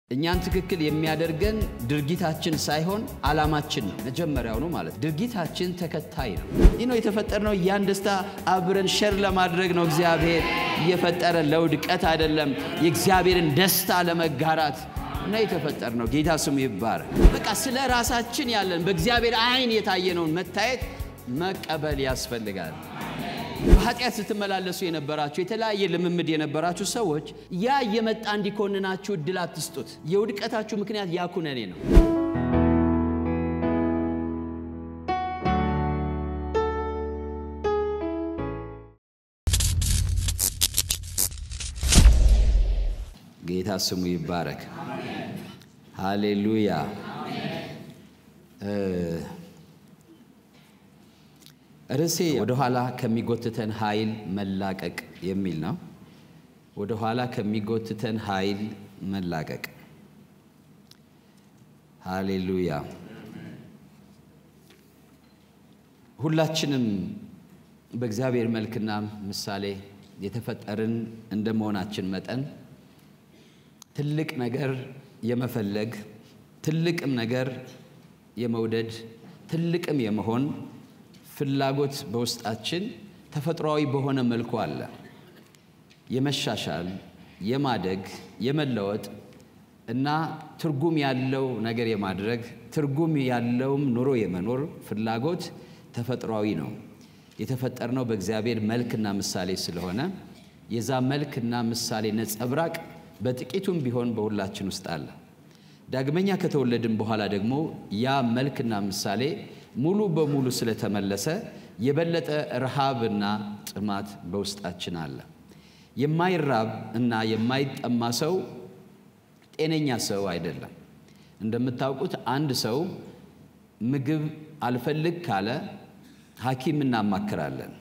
እኛን ትክክል የሚያደርገን ድርጊታችን ሳይሆን ዓላማችን ነው። መጀመሪያውኑ ማለት ድርጊታችን ተከታይ ነው። ይህ ነው የተፈጠርነው። ያን ደስታ አብረን ሸር ለማድረግ ነው እግዚአብሔር እየፈጠረ ለውድቀት አይደለም። የእግዚአብሔርን ደስታ ለመጋራት እና የተፈጠርነው ጌታ ስሙ ይባረክ። በቃ ስለ ራሳችን ያለን በእግዚአብሔር ዓይን የታየነውን መታየት መቀበል ያስፈልጋል። በኃጢአት ስትመላለሱ የነበራችሁ የተለያየ ልምምድ የነበራችሁ ሰዎች ያ እየመጣ እንዲኮንናችሁ እድል አትስጡት። የውድቀታችሁ ምክንያት ያ ኩነኔ ነው። ጌታ ስሙ ይባረክ። ሃሌሉያ። ርዕሴ ወደኋላ ከሚጎትተን ኃይል መላቀቅ የሚል ነው። ወደኋላ ከሚጎትተን ኃይል መላቀቅ። ሃሌሉያ። ሁላችንም በእግዚአብሔር መልክና ምሳሌ የተፈጠርን እንደ መሆናችን መጠን ትልቅ ነገር የመፈለግ ትልቅም ነገር የመውደድ ትልቅም የመሆን ፍላጎት በውስጣችን ተፈጥሯዊ በሆነ መልኩ አለ። የመሻሻል፣ የማደግ፣ የመለወጥ እና ትርጉም ያለው ነገር የማድረግ ትርጉም ያለውም ኑሮ የመኖር ፍላጎት ተፈጥሯዊ ነው። የተፈጠርነው በእግዚአብሔር መልክና ምሳሌ ስለሆነ የዛ መልክና ምሳሌ ነጸብራቅ በጥቂቱም ቢሆን በሁላችን ውስጥ አለ። ዳግመኛ ከተወለድን በኋላ ደግሞ ያ መልክና ምሳሌ ሙሉ በሙሉ ስለተመለሰ የበለጠ ረሃብና ጥማት በውስጣችን አለ። የማይራብ እና የማይጠማ ሰው ጤነኛ ሰው አይደለም። እንደምታውቁት አንድ ሰው ምግብ አልፈልግ ካለ ሐኪም እናማክራለን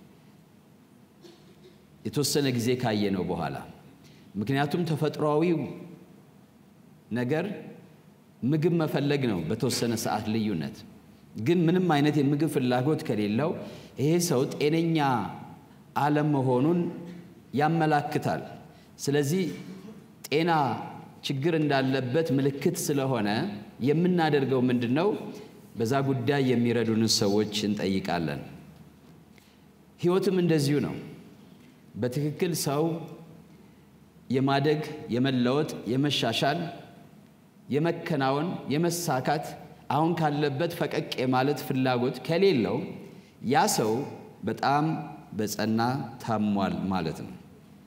የተወሰነ ጊዜ ካየነው በኋላ ምክንያቱም ተፈጥሯዊው ነገር ምግብ መፈለግ ነው በተወሰነ ሰዓት ልዩነት ግን ምንም አይነት የምግብ ፍላጎት ከሌለው ይሄ ሰው ጤነኛ አለመሆኑን ያመላክታል። ስለዚህ ጤና ችግር እንዳለበት ምልክት ስለሆነ የምናደርገው ምንድን ነው? በዛ ጉዳይ የሚረዱንን ሰዎች እንጠይቃለን። ሕይወትም እንደዚሁ ነው። በትክክል ሰው የማደግ፣ የመለወጥ፣ የመሻሻል፣ የመከናወን፣ የመሳካት አሁን ካለበት ፈቀቅ የማለት ፍላጎት ከሌለው ያ ሰው በጣም በጸና ታሟል ማለት ነው።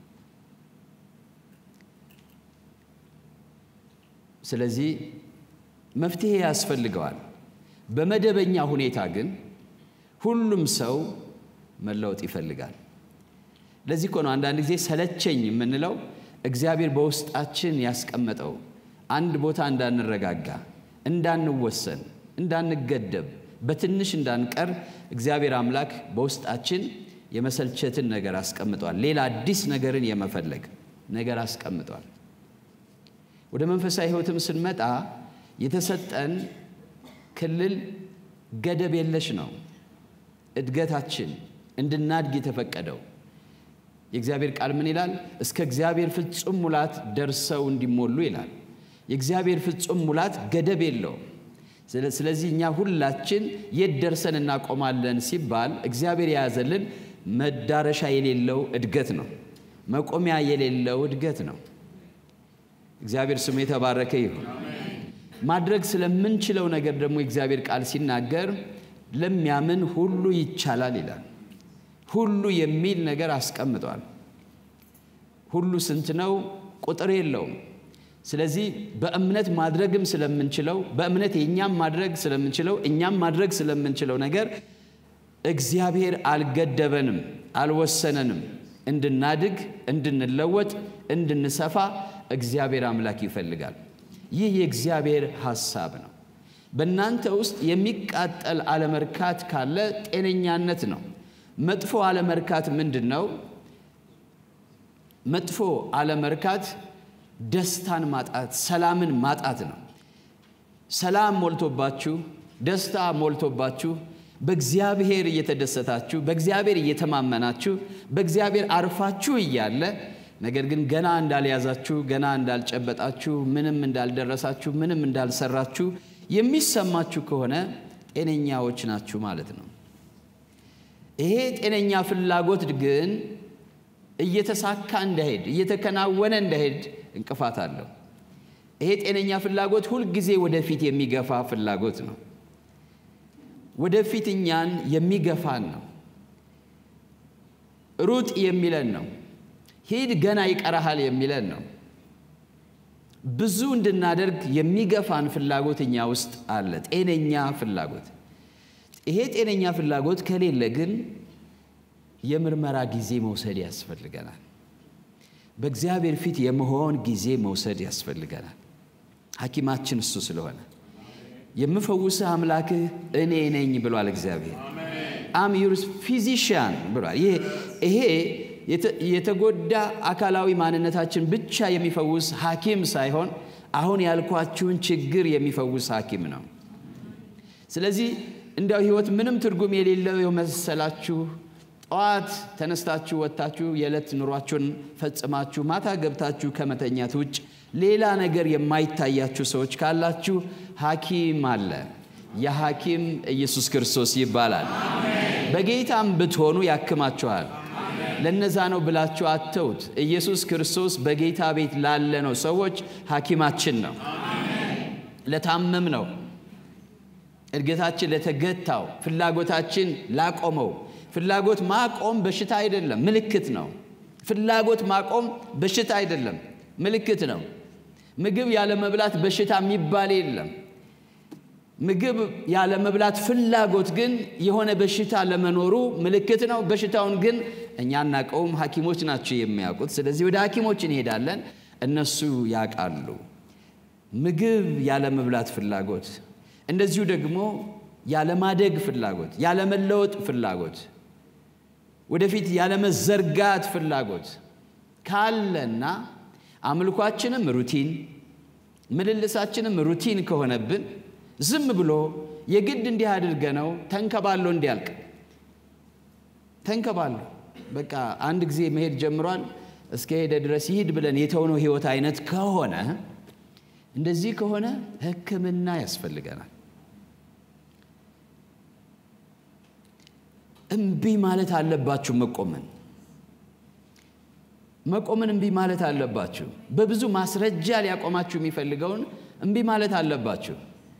ስለዚህ መፍትሄ ያስፈልገዋል። በመደበኛ ሁኔታ ግን ሁሉም ሰው መለወጥ ይፈልጋል። ለዚህ እኮ ነው አንዳንድ ጊዜ ሰለቸኝ የምንለው እግዚአብሔር በውስጣችን ያስቀመጠው አንድ ቦታ እንዳንረጋጋ እንዳንወሰን፣ እንዳንገደብ፣ በትንሽ እንዳንቀር እግዚአብሔር አምላክ በውስጣችን የመሰልቸትን ነገር አስቀምጧል። ሌላ አዲስ ነገርን የመፈለግ ነገር አስቀምጧል። ወደ መንፈሳዊ ሕይወትም ስንመጣ የተሰጠን ክልል ገደብ የለሽ ነው። እድገታችን እንድናድግ የተፈቀደው የእግዚአብሔር ቃል ምን ይላል? እስከ እግዚአብሔር ፍጹም ሙላት ደርሰው እንዲሞሉ ይላል። የእግዚአብሔር ፍጹም ሙላት ገደብ የለውም። ስለዚህ እኛ ሁላችን የት ደርሰን እናቆማለን ሲባል እግዚአብሔር የያዘልን መዳረሻ የሌለው እድገት ነው። መቆሚያ የሌለው እድገት ነው። እግዚአብሔር ስሙ የተባረከ ይሁን። ማድረግ ስለምንችለው ነገር ደግሞ የእግዚአብሔር ቃል ሲናገር ለሚያምን ሁሉ ይቻላል ይላል። ሁሉ የሚል ነገር አስቀምጧል። ሁሉ ስንት ነው? ቁጥር የለውም። ስለዚህ በእምነት ማድረግም ስለምንችለው በእምነት የእኛም ማድረግ ስለምንችለው እኛም ማድረግ ስለምንችለው ነገር እግዚአብሔር አልገደበንም፣ አልወሰነንም። እንድናድግ፣ እንድንለወጥ፣ እንድንሰፋ እግዚአብሔር አምላክ ይፈልጋል። ይህ የእግዚአብሔር ሐሳብ ነው። በእናንተ ውስጥ የሚቃጠል አለመርካት ካለ ጤነኛነት ነው። መጥፎ አለመርካት ምንድን ነው? መጥፎ አለመርካት ደስታን ማጣት፣ ሰላምን ማጣት ነው። ሰላም ሞልቶባችሁ፣ ደስታ ሞልቶባችሁ፣ በእግዚአብሔር እየተደሰታችሁ፣ በእግዚአብሔር እየተማመናችሁ፣ በእግዚአብሔር አርፋችሁ እያለ ነገር ግን ገና እንዳልያዛችሁ፣ ገና እንዳልጨበጣችሁ፣ ምንም እንዳልደረሳችሁ፣ ምንም እንዳልሰራችሁ የሚሰማችሁ ከሆነ ጤነኛዎች ናችሁ ማለት ነው። ይሄ ጤነኛ ፍላጎት ግን እየተሳካ እንዳይሄድ እየተከናወነ እንዳይሄድ እንቅፋት አለው። ይሄ ጤነኛ ፍላጎት ሁልጊዜ ወደፊት የሚገፋ ፍላጎት ነው። ወደፊት እኛን የሚገፋን ነው። ሩጥ የሚለን ነው። ሂድ ገና ይቀረሃል የሚለን ነው። ብዙ እንድናደርግ የሚገፋን ፍላጎት እኛ ውስጥ አለ። ጤነኛ ፍላጎት። ይሄ ጤነኛ ፍላጎት ከሌለ ግን የምርመራ ጊዜ መውሰድ ያስፈልገናል። በእግዚአብሔር ፊት የመሆን ጊዜ መውሰድ ያስፈልገናል። ሐኪማችን እሱ ስለሆነ የምፈውስህ አምላክህ እኔ ነኝ ብሏል እግዚአብሔር። አም ዩር ፊዚሽያን ብሏል። ይሄ የተጎዳ አካላዊ ማንነታችን ብቻ የሚፈውስ ሐኪም ሳይሆን አሁን ያልኳችሁን ችግር የሚፈውስ ሐኪም ነው። ስለዚህ እንዲያው ሕይወት ምንም ትርጉም የሌለው የመሰላችሁ ጠዋት ተነስታችሁ ወጥታችሁ የዕለት ኑሯችሁን ፈጽማችሁ ማታ ገብታችሁ ከመተኛት ውጭ ሌላ ነገር የማይታያችሁ ሰዎች ካላችሁ ሐኪም አለ። የሐኪም ኢየሱስ ክርስቶስ ይባላል። በጌታም ብትሆኑ ያክማችኋል። ለነዛ ነው ብላችሁ አተውት። ኢየሱስ ክርስቶስ በጌታ ቤት ላለ ነው ሰዎች ሐኪማችን ነው። ለታመም ነው፣ እድገታችን ለተገታው፣ ፍላጎታችን ላቆመው። ፍላጎት ማቆም በሽታ አይደለም፣ ምልክት ነው። ፍላጎት ማቆም በሽታ አይደለም፣ ምልክት ነው። ምግብ ያለ መብላት በሽታ የሚባል የለም። ምግብ ያለ መብላት ፍላጎት ግን የሆነ በሽታ ለመኖሩ ምልክት ነው። በሽታውን ግን እኛ አናውቀውም፣ ሐኪሞች ናቸው የሚያውቁት። ስለዚህ ወደ ሐኪሞች እንሄዳለን፣ እነሱ ያውቃሉ። ምግብ ያለ መብላት ፍላጎት፣ እንደዚሁ ደግሞ ያለማደግ ፍላጎት፣ ያለመለወጥ ፍላጎት፣ ወደፊት ያለመዘርጋት ፍላጎት ካለና አምልኳችንም ሩቲን ምልልሳችንም ሩቲን ከሆነብን ዝም ብሎ የግድ እንዲህ አድርገ ነው ተንከባሎ እንዲያልቅ ተንከባሎ በቃ አንድ ጊዜ መሄድ ጀምሯል እስከ ሄደ ድረስ ይሂድ ብለን የተውነው ህይወት አይነት ከሆነ እንደዚህ ከሆነ ሕክምና ያስፈልገናል። እምቢ ማለት አለባችሁ። መቆምን መቆምን እምቢ ማለት አለባችሁ። በብዙ ማስረጃ ሊያቆማችሁ የሚፈልገውን እምቢ ማለት አለባችሁ።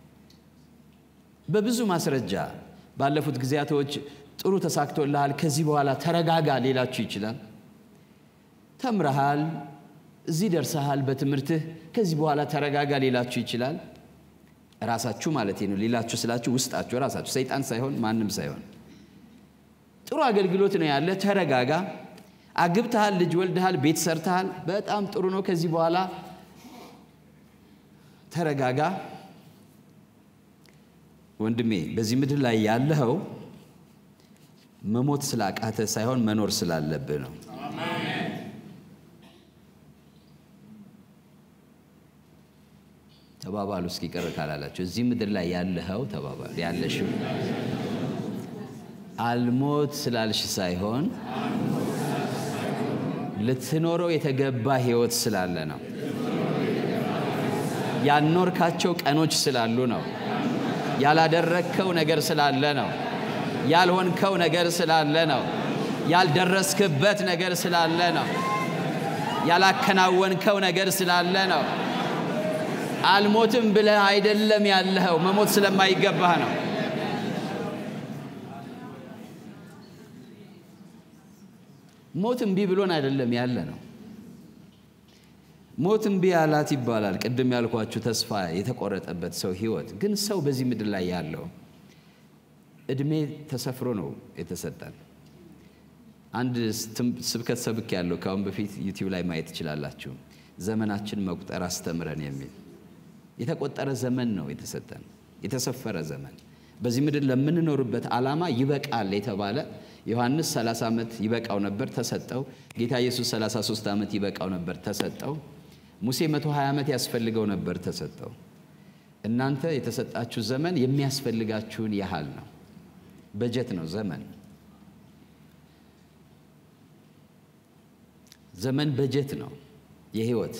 በብዙ ማስረጃ ባለፉት ጊዜያቶች ጥሩ ተሳክቶልሃል፣ ከዚህ በኋላ ተረጋጋ ሊላችሁ ይችላል። ተምረሃል፣ እዚህ ደርሰሃል በትምህርትህ፣ ከዚህ በኋላ ተረጋጋ ሊላችሁ ይችላል። ራሳችሁ ማለት ነው። ሊላችሁ ስላችሁ ውስጣችሁ ራሳችሁ፣ ሰይጣን ሳይሆን ማንም ሳይሆን ጥሩ አገልግሎት ነው ያለ፣ ተረጋጋ። አግብተሃል፣ ልጅ ወልደሃል፣ ቤት ሰርተሃል፣ በጣም ጥሩ ነው። ከዚህ በኋላ ተረጋጋ። ወንድሜ በዚህ ምድር ላይ ያለኸው መሞት ስላቃተ ሳይሆን መኖር ስላለብህ ነው። ተባባሉ እስኪ ቅር ካላላችሁ እዚህ ምድር ላይ ያለኸው ተባባሉ ያለሽው አልሞት ስላልሽ ሳይሆን ልትኖረው የተገባ ህይወት ስላለ ነው። ያልኖርካቸው ቀኖች ስላሉ ነው። ያላደረግከው ነገር ስላለ ነው። ያልሆንከው ነገር ስላለ ነው። ያልደረስክበት ነገር ስላለ ነው። ያላከናወንከው ነገር ስላለ ነው። አልሞትም ብለህ አይደለም ያለኸው፣ መሞት ስለማይገባህ ነው። ሞት እምቢ ብሎን አይደለም ያለ ነው። ሞት እምቢ አላት ይባላል። ቅድም ያልኳችሁ ተስፋ የተቆረጠበት ሰው ህይወት ግን ሰው በዚህ ምድር ላይ ያለው እድሜ ተሰፍሮ ነው የተሰጠን። አንድ ስብከት ሰብክ ያለው ከአሁን በፊት ዩቲዩብ ላይ ማየት ትችላላችሁ። ዘመናችን መቁጠር አስተምረን የሚል የተቆጠረ ዘመን ነው የተሰጠን፣ የተሰፈረ ዘመን በዚህ ምድር ለምንኖርበት ዓላማ ይበቃል የተባለ ዮሐንስ 30 ዓመት ይበቃው ነበር ተሰጠው። ጌታ ኢየሱስ 33 ዓመት ይበቃው ነበር ተሰጠው። ሙሴ 120 ዓመት ያስፈልገው ነበር ተሰጠው። እናንተ የተሰጣችሁ ዘመን የሚያስፈልጋችሁን ያህል ነው። በጀት ነው ዘመን። ዘመን በጀት ነው የህይወት።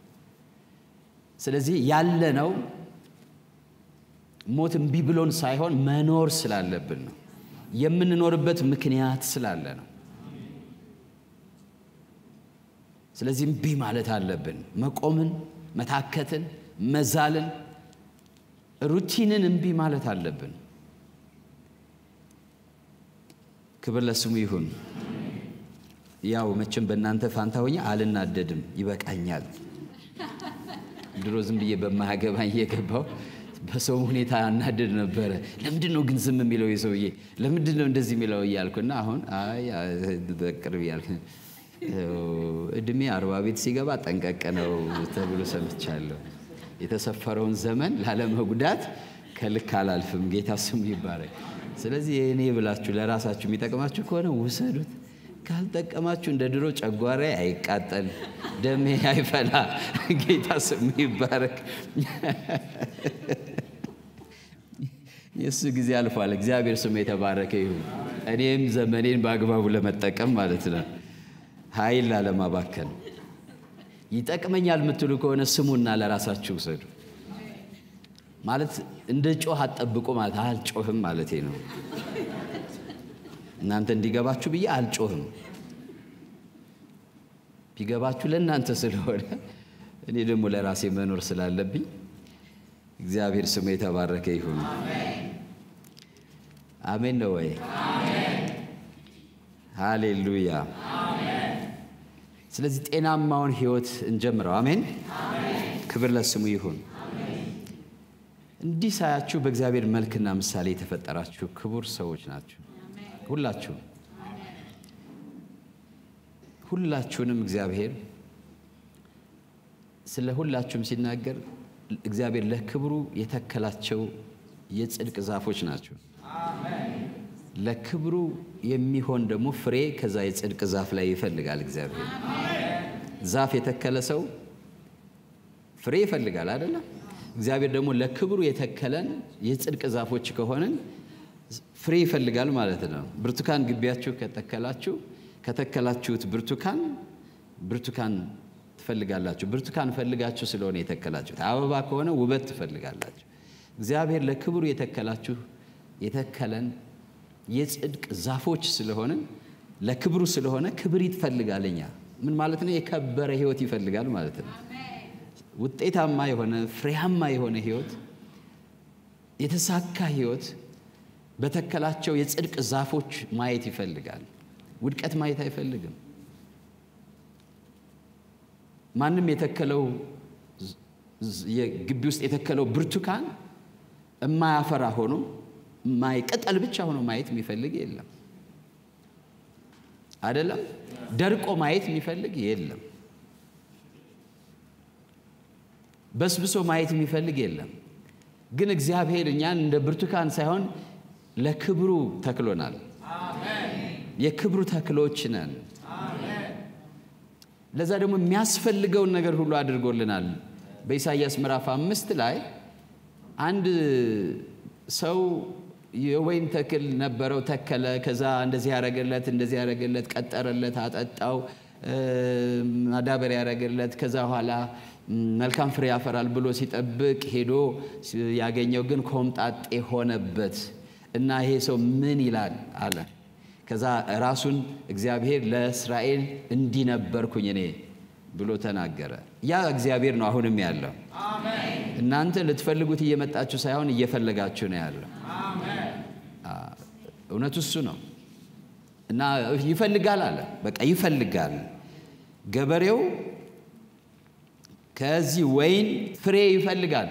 ስለዚህ ያለነው ሞት እምቢ ብሎን ሳይሆን መኖር ስላለብን ነው። የምንኖርበት ምክንያት ስላለ ነው። ስለዚህ እምቢ ማለት አለብን። መቆምን፣ መታከትን፣ መዛልን፣ ሩቲንን እምቢ ማለት አለብን። ክብር ለስሙ ይሁን። ያው መቼም በእናንተ ፋንታ ሆኜ አልናደድም፣ ይበቃኛል። ድሮ ዝም ብዬ በማያገባኝ እየገባው በሰው ሁኔታ አናደድ ነበረ። ለምንድን ነው ግን ዝም የሚለው የሰውዬ ለምንድን ነው እንደዚህ የሚለው እያልኩና አሁን አይ በቅርብ እያልክ እድሜ አርባ ቤት ሲገባ ጠንቀቅ ነው ተብሎ ሰምቻለሁ። የተሰፈረውን ዘመን ላለመጉዳት ከልክ አላልፍም። ጌታ ስሙ ይባረክ። ስለዚህ የእኔ ብላችሁ ለራሳችሁ የሚጠቅማችሁ ከሆነ ውሰዱት። ካልጠቀማችሁ እንደ ድሮ ጨጓራ አይቃጠል፣ ደሜ አይፈላ። ጌታ ስሙ ይባረክ። የእሱ ጊዜ አልፏል። እግዚአብሔር ስሙ የተባረከ ይሁን። እኔም ዘመኔን በአግባቡ ለመጠቀም ማለት ነው፣ ኃይል ላለማባከን። ይጠቅመኛል የምትሉ ከሆነ ስሙና ለራሳችሁ ውሰዱ። ማለት እንደ ጮህ አትጠብቁ ማለት አልጮህም ማለቴ ነው። እናንተ እንዲገባችሁ ብዬ አልጮህም። ቢገባችሁ ለእናንተ ስለሆነ እኔ ደግሞ ለራሴ መኖር ስላለብኝ እግዚአብሔር ስሙ የተባረከ ይሁን። አሜን ነው ወይ? ሃሌሉያ። ስለዚህ ጤናማውን ህይወት እንጀምረው። አሜን። ክብር ለስሙ ይሁን። እንዲህ ሳያችሁ በእግዚአብሔር መልክና ምሳሌ የተፈጠራችሁ ክቡር ሰዎች ናችሁ። ሁላችሁም ሁላችሁንም እግዚአብሔር ስለ ሁላችሁም ሲናገር እግዚአብሔር ለክብሩ የተከላቸው የጽድቅ ዛፎች ናቸው። ለክብሩ የሚሆን ደግሞ ፍሬ ከዛ የጽድቅ ዛፍ ላይ ይፈልጋል። እግዚአብሔር ዛፍ የተከለ ሰው ፍሬ ይፈልጋል አይደለም? እግዚአብሔር ደግሞ ለክብሩ የተከለን የጽድቅ ዛፎች ከሆንን ፍሬ ይፈልጋል ማለት ነው። ብርቱካን ግቢያችሁ ከተከላችሁ ከተከላችሁት ብርቱካን ብርቱካን ትፈልጋላችሁ። ብርቱካን ፈልጋችሁ ስለሆነ የተከላችሁት። አበባ ከሆነ ውበት ትፈልጋላችሁ። እግዚአብሔር ለክብሩ የተከላችሁ የተከለን የጽድቅ ዛፎች ስለሆንን ለክብሩ ስለሆነ ክብር ይፈልጋል። እኛ ምን ማለት ነው? የከበረ ህይወት ይፈልጋል ማለት ነው። ውጤታማ የሆነ ፍሬያማ የሆነ ህይወት፣ የተሳካ ህይወት በተከላቸው የጽድቅ ዛፎች ማየት ይፈልጋል። ውድቀት ማየት አይፈልግም። ማንም የተከለው ግቢ ውስጥ የተከለው ብርቱካን የማያፈራ ሆኖ ቅጠል ብቻ ሆኖ ማየት የሚፈልግ የለም። አይደለም? ደርቆ ማየት የሚፈልግ የለም። በስብሶ ማየት የሚፈልግ የለም። ግን እግዚአብሔር እኛን እንደ ብርቱካን ሳይሆን ለክብሩ ተክሎናል። የክብሩ ተክሎች ነን። ለዛ ደግሞ የሚያስፈልገውን ነገር ሁሉ አድርጎልናል። በኢሳይያስ ምዕራፍ አምስት ላይ አንድ ሰው የወይን ተክል ነበረው፣ ተከለ። ከዛ እንደዚህ ያረገለት፣ እንደዚህ ያረገለት፣ ቀጠረለት፣ አጠጣው፣ ማዳበሪያ ያረገለት። ከዛ በኋላ መልካም ፍሬ ያፈራል ብሎ ሲጠብቅ ሄዶ ያገኘው ግን ኮምጣጤ ሆነበት እና ይሄ ሰው ምን ይላል አለ። ከዛ ራሱን እግዚአብሔር ለእስራኤል እንዲህ ነበርኩኝ እኔ ብሎ ተናገረ። ያ እግዚአብሔር ነው አሁንም ያለው። እናንተ ልትፈልጉት እየመጣችሁ ሳይሆን እየፈለጋችሁ ነው ያለው። እውነቱ እሱ ነው እና ይፈልጋል አለ። በቃ ይፈልጋል። ገበሬው ከዚህ ወይን ፍሬ ይፈልጋል።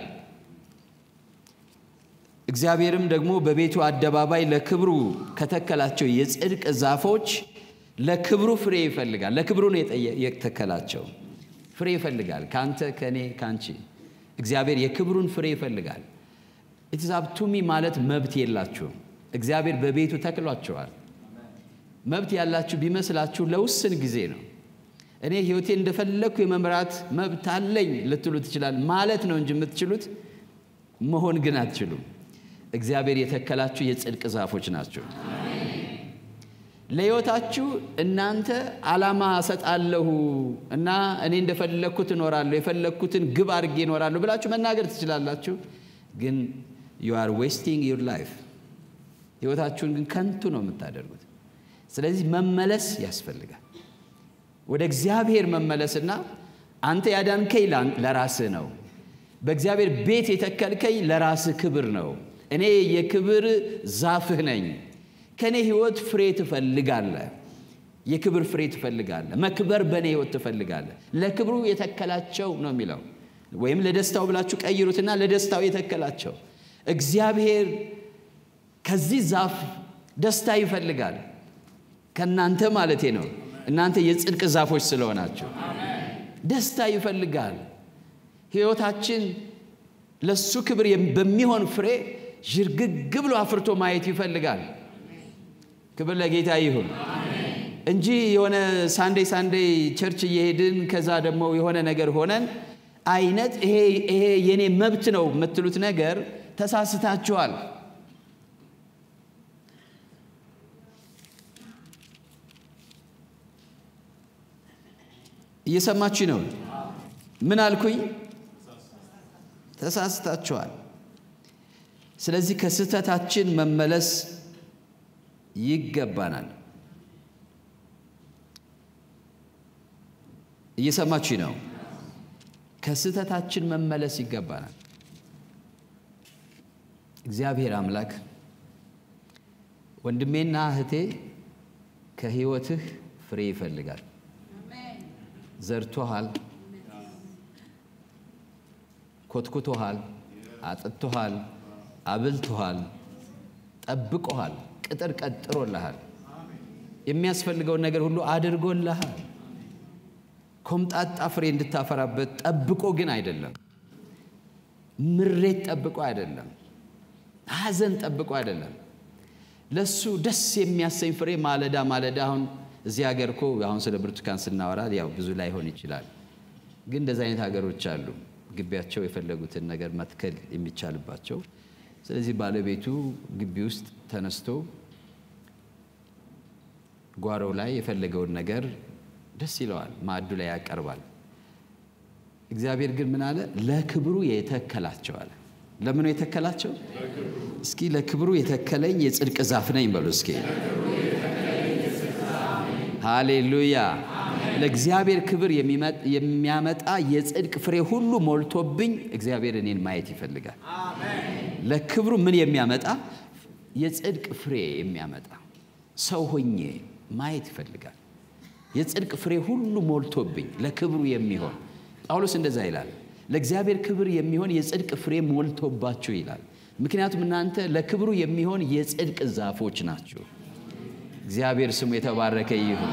እግዚአብሔርም ደግሞ በቤቱ አደባባይ ለክብሩ ከተከላቸው የጽድቅ ዛፎች ለክብሩ ፍሬ ይፈልጋል። ለክብሩ ነው የተከላቸው። ፍሬ ይፈልጋል። ከአንተ፣ ከእኔ፣ ከአንቺ እግዚአብሔር የክብሩን ፍሬ ይፈልጋል። ኢትዛብቱሚ ማለት መብት የላችሁም። እግዚአብሔር በቤቱ ተክሏቸዋል። መብት ያላችሁ ቢመስላችሁ ለውስን ጊዜ ነው። እኔ ሕይወቴ እንደፈለግኩ የመምራት መብት አለኝ ልትሉ ትችላል ማለት ነው እንጂ የምትችሉት መሆን ግን አትችሉም። እግዚአብሔር የተከላችሁ የጽድቅ ዛፎች ናቸው። ለሕይወታችሁ እናንተ ዓላማ እሰጣለሁ እና እኔ እንደፈለግኩት እኖራለሁ የፈለግኩትን ግብ አድርጌ እኖራለሁ ብላችሁ መናገር ትችላላችሁ። ግን ዩ አር ዌስቲንግ ዩር ላይፍ ሕይወታችሁን ግን ከንቱ ነው የምታደርጉት። ስለዚህ መመለስ ያስፈልጋል። ወደ እግዚአብሔር መመለስና አንተ ያዳንከኝ ለራስህ ነው፣ በእግዚአብሔር ቤት የተከልከኝ ለራስህ ክብር ነው። እኔ የክብር ዛፍህ ነኝ። ከእኔ ሕይወት ፍሬ ትፈልጋለህ፣ የክብር ፍሬ ትፈልጋለህ፣ መክበር በእኔ ሕይወት ትፈልጋለህ። ለክብሩ የተከላቸው ነው የሚለው ወይም ለደስታው ብላችሁ ቀይሩትና ለደስታው የተከላቸው እግዚአብሔር ከዚህ ዛፍ ደስታ ይፈልጋል። ከእናንተ ማለቴ ነው። እናንተ የጽድቅ ዛፎች ስለሆናችሁ ደስታ ይፈልጋል። ሕይወታችን ለሱ ክብር በሚሆን ፍሬ ዥርግግ ብሎ አፍርቶ ማየት ይፈልጋል። ክብር ለጌታ ይሁን እንጂ የሆነ ሳንዴ ሳንዴ ቸርች እየሄድን ከዛ ደግሞ የሆነ ነገር ሆነን አይነት ይሄ የኔ መብት ነው የምትሉት ነገር ተሳስታችኋል። እየሰማችሁ ነው። ምን አልኩኝ? ተሳስታችኋል። ስለዚህ ከስህተታችን መመለስ ይገባናል። እየሰማችሁ ነው። ከስህተታችን መመለስ ይገባናል። እግዚአብሔር አምላክ ወንድሜና እህቴ ከሕይወትህ ፍሬ ይፈልጋል። ዘርቶሃል፣ ኮትኩቶሃል፣ አጥጥቶሃል፣ አብልቶሃል፣ ጠብቆሃል፣ ቅጥር ቀጥሮልሃል፣ የሚያስፈልገውን ነገር ሁሉ አድርጎልሃል። ኮምጣጣ ፍሬ እንድታፈራበት ጠብቆ ግን አይደለም። ምሬት ጠብቆ አይደለም። ሐዘን ጠብቆ አይደለም። ለሱ ደስ የሚያሰኝ ፍሬ ማለዳ ማለዳ አሁን እዚህ ሀገር እኮ አሁን ስለ ብርቱካን ስናወራ ያው ብዙ ላይሆን ይችላል። ግን እንደዚህ አይነት ሀገሮች አሉ፣ ግቢያቸው የፈለጉትን ነገር መትከል የሚቻልባቸው። ስለዚህ ባለቤቱ ግቢ ውስጥ ተነስቶ ጓሮው ላይ የፈለገውን ነገር ደስ ይለዋል፣ ማዕዱ ላይ ያቀርባል። እግዚአብሔር ግን ምን አለ? ለክብሩ የተከላቸው አለ። ለምኑ የተከላቸው? እስኪ ለክብሩ የተከለኝ የጽድቅ ዛፍ ነኝ በሉ እስኪ ሃሌሉያ። ለእግዚአብሔር ክብር የሚያመጣ የጽድቅ ፍሬ ሁሉ ሞልቶብኝ እግዚአብሔር እኔን ማየት ይፈልጋል። ለክብሩ ምን የሚያመጣ የጽድቅ ፍሬ የሚያመጣ ሰው ሆኜ ማየት ይፈልጋል። የጽድቅ ፍሬ ሁሉ ሞልቶብኝ ለክብሩ የሚሆን ጳውሎስ እንደዛ ይላል። ለእግዚአብሔር ክብር የሚሆን የጽድቅ ፍሬ ሞልቶባችሁ ይላል። ምክንያቱም እናንተ ለክብሩ የሚሆን የጽድቅ ዛፎች ናችሁ። እግዚአብሔር ስሙ የተባረከ ይሁን።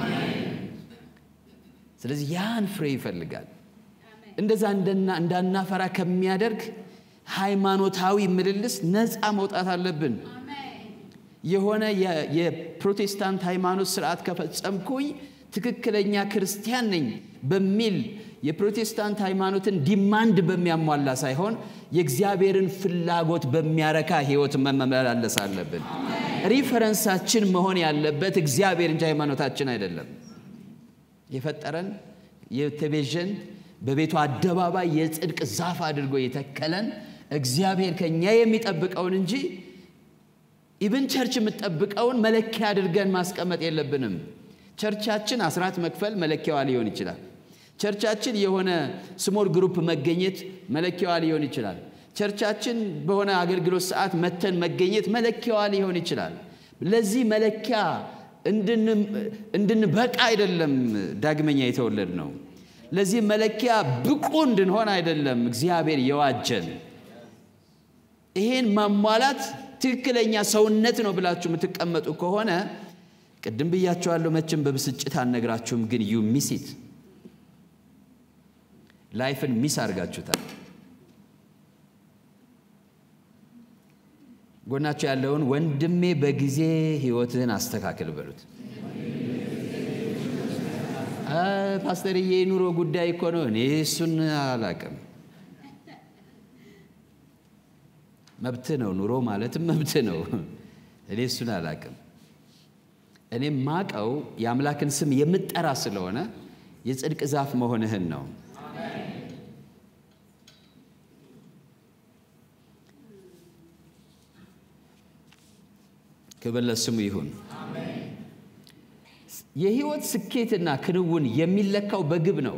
ስለዚህ ያን ፍሬ ይፈልጋል። እንደዛ እንዳናፈራ ከሚያደርግ ሃይማኖታዊ ምልልስ ነፃ መውጣት አለብን። የሆነ የፕሮቴስታንት ሃይማኖት ስርዓት ከፈጸምኩኝ ትክክለኛ ክርስቲያን ነኝ በሚል የፕሮቴስታንት ሃይማኖትን ዲማንድ በሚያሟላ ሳይሆን የእግዚአብሔርን ፍላጎት በሚያረካ ህይወት መመላለስ አለብን። ሪፈረንሳችን መሆን ያለበት እግዚአብሔር እንጂ ሃይማኖታችን አይደለም። የፈጠረን የተቤዠን በቤቱ አደባባይ የጽድቅ ዛፍ አድርጎ የተከለን እግዚአብሔር ከኛ የሚጠብቀውን እንጂ ኢብን ቸርች የምትጠብቀውን መለኪያ አድርገን ማስቀመጥ የለብንም። ቸርቻችን አስራት መክፈል መለኪያዋ ሊሆን ይችላል። ቸርቻችን የሆነ ስሞል ግሩፕ መገኘት መለኪያዋ ሊሆን ይችላል። ቸርቻችን በሆነ አገልግሎት ሰዓት መተን መገኘት መለኪያዋ ሊሆን ይችላል። ለዚህ መለኪያ እንድንበቃ አይደለም ዳግመኛ የተወለድ ነው። ለዚህ መለኪያ ብቁ እንድንሆን አይደለም እግዚአብሔር የዋጀን። ይሄን ማሟላት ትክክለኛ ሰውነት ነው ብላችሁ የምትቀመጡ ከሆነ ቅድም ብያቸዋለሁ፣ መቼም በብስጭት አልነግራችሁም፣ ግን ዩ ሚሲት ላይፍን ሚስ አድርጋችሁታል። ጎናቸው ያለውን ወንድሜ በጊዜ ህይወትህን አስተካክል በሉት። ፓስተርዬ የኑሮ ጉዳይ እኮ ነው። እኔ እሱን አላቅም። መብት ነው፣ ኑሮ ማለትም መብት ነው። እኔ እሱን አላቅም። እኔም ማቀው የአምላክን ስም የምጠራ ስለሆነ የጽድቅ ዛፍ መሆንህን ነው። ክብር ለስሙ ይሁን። የህይወት ስኬትና ክንውን የሚለካው በግብ ነው፣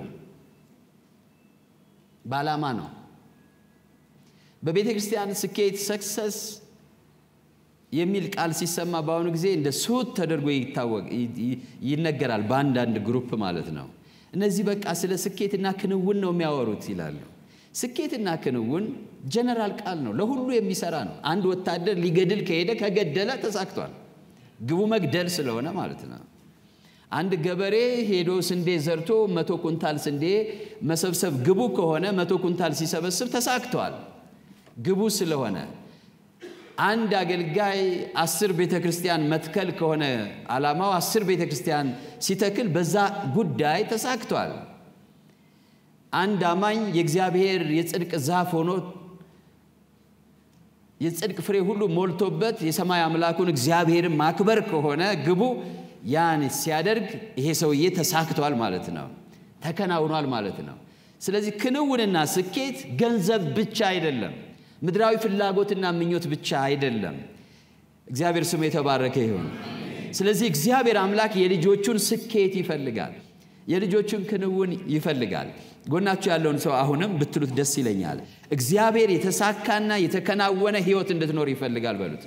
በዓላማ ነው። በቤተ ክርስቲያን ስኬት ሰክሰስ የሚል ቃል ሲሰማ በአሁኑ ጊዜ እንደ ስሁት ተደርጎ ይታወቅ ይነገራል፣ በአንዳንድ ግሩፕ ማለት ነው። እነዚህ በቃ ስለ ስኬትና ክንውን ነው የሚያወሩት ይላሉ። ስኬትና ክንውን ጀነራል ቃል ነው፣ ለሁሉ የሚሰራ ነው። አንድ ወታደር ሊገድል ከሄደ ከገደለ ተሳክቷል። ግቡ መግደል ስለሆነ ማለት ነው። አንድ ገበሬ ሄዶ ስንዴ ዘርቶ መቶ ኩንታል ስንዴ መሰብሰብ ግቡ ከሆነ መቶ ኩንታል ሲሰበስብ ተሳክቷል፣ ግቡ ስለሆነ። አንድ አገልጋይ አስር ቤተ ክርስቲያን መትከል ከሆነ ዓላማው አስር ቤተ ክርስቲያን ሲተክል በዛ ጉዳይ ተሳክቷል። አንድ አማኝ የእግዚአብሔር የጽድቅ ዛፍ ሆኖ የጽድቅ ፍሬ ሁሉ ሞልቶበት የሰማይ አምላኩን እግዚአብሔርን ማክበር ከሆነ ግቡ ያን ሲያደርግ ይሄ ሰውዬ ተሳክቷል ማለት ነው፣ ተከናውኗል ማለት ነው። ስለዚህ ክንውንና ስኬት ገንዘብ ብቻ አይደለም፣ ምድራዊ ፍላጎትና ምኞት ብቻ አይደለም። እግዚአብሔር ስሙ የተባረከ ይሁን። ስለዚህ እግዚአብሔር አምላክ የልጆቹን ስኬት ይፈልጋል፣ የልጆቹን ክንውን ይፈልጋል። ጎናችሁ ያለውን ሰው አሁንም ብትሉት ደስ ይለኛል። እግዚአብሔር የተሳካና የተከናወነ ሕይወት እንድትኖር ይፈልጋል በሉት።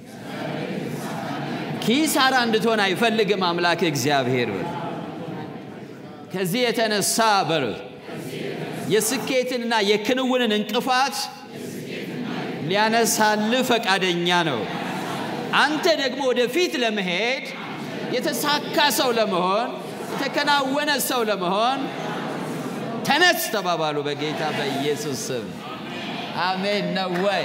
ኪሳራ እንድትሆን አይፈልግም አምላክ እግዚአብሔር በሉት። ከዚህ የተነሳ በሉት የስኬትንና የክንውንን እንቅፋት ሊያነሳልህ ፈቃደኛ ነው። አንተ ደግሞ ወደፊት ለመሄድ የተሳካ ሰው ለመሆን የተከናወነ ሰው ለመሆን ተነስ ተባባሉ በጌታ በኢየሱስ ስም አሜን። ነው ወይ?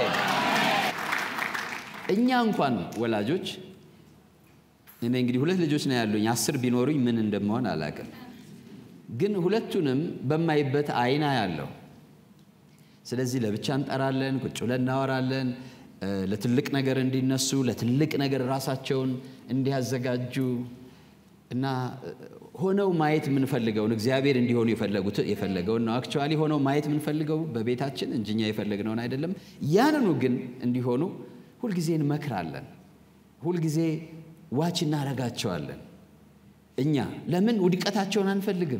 እኛ እንኳን ወላጆች እኔ እንግዲህ ሁለት ልጆች ነው ያሉኝ። አስር ቢኖሩኝ ምን እንደመሆን አላውቅም፣ ግን ሁለቱንም በማይበት አይና ያለው ስለዚህ ለብቻ እንጠራለን፣ ቁጭ ብለን እናወራለን። ለትልቅ ነገር እንዲነሱ ለትልቅ ነገር ራሳቸውን እንዲያዘጋጁ እና ሆነው ማየት የምንፈልገውን እግዚአብሔር እንዲሆኑ የፈለገውን ነው። አክቹዋሊ ሆነው ማየት የምንፈልገው በቤታችን እንጂ እኛ የፈለግነውን አይደለም። ያንኑ ግን እንዲሆኑ ሁልጊዜ እንመክራለን፣ ሁልጊዜ ዋች እናረጋቸዋለን። እኛ ለምን ውድቀታቸውን አንፈልግም?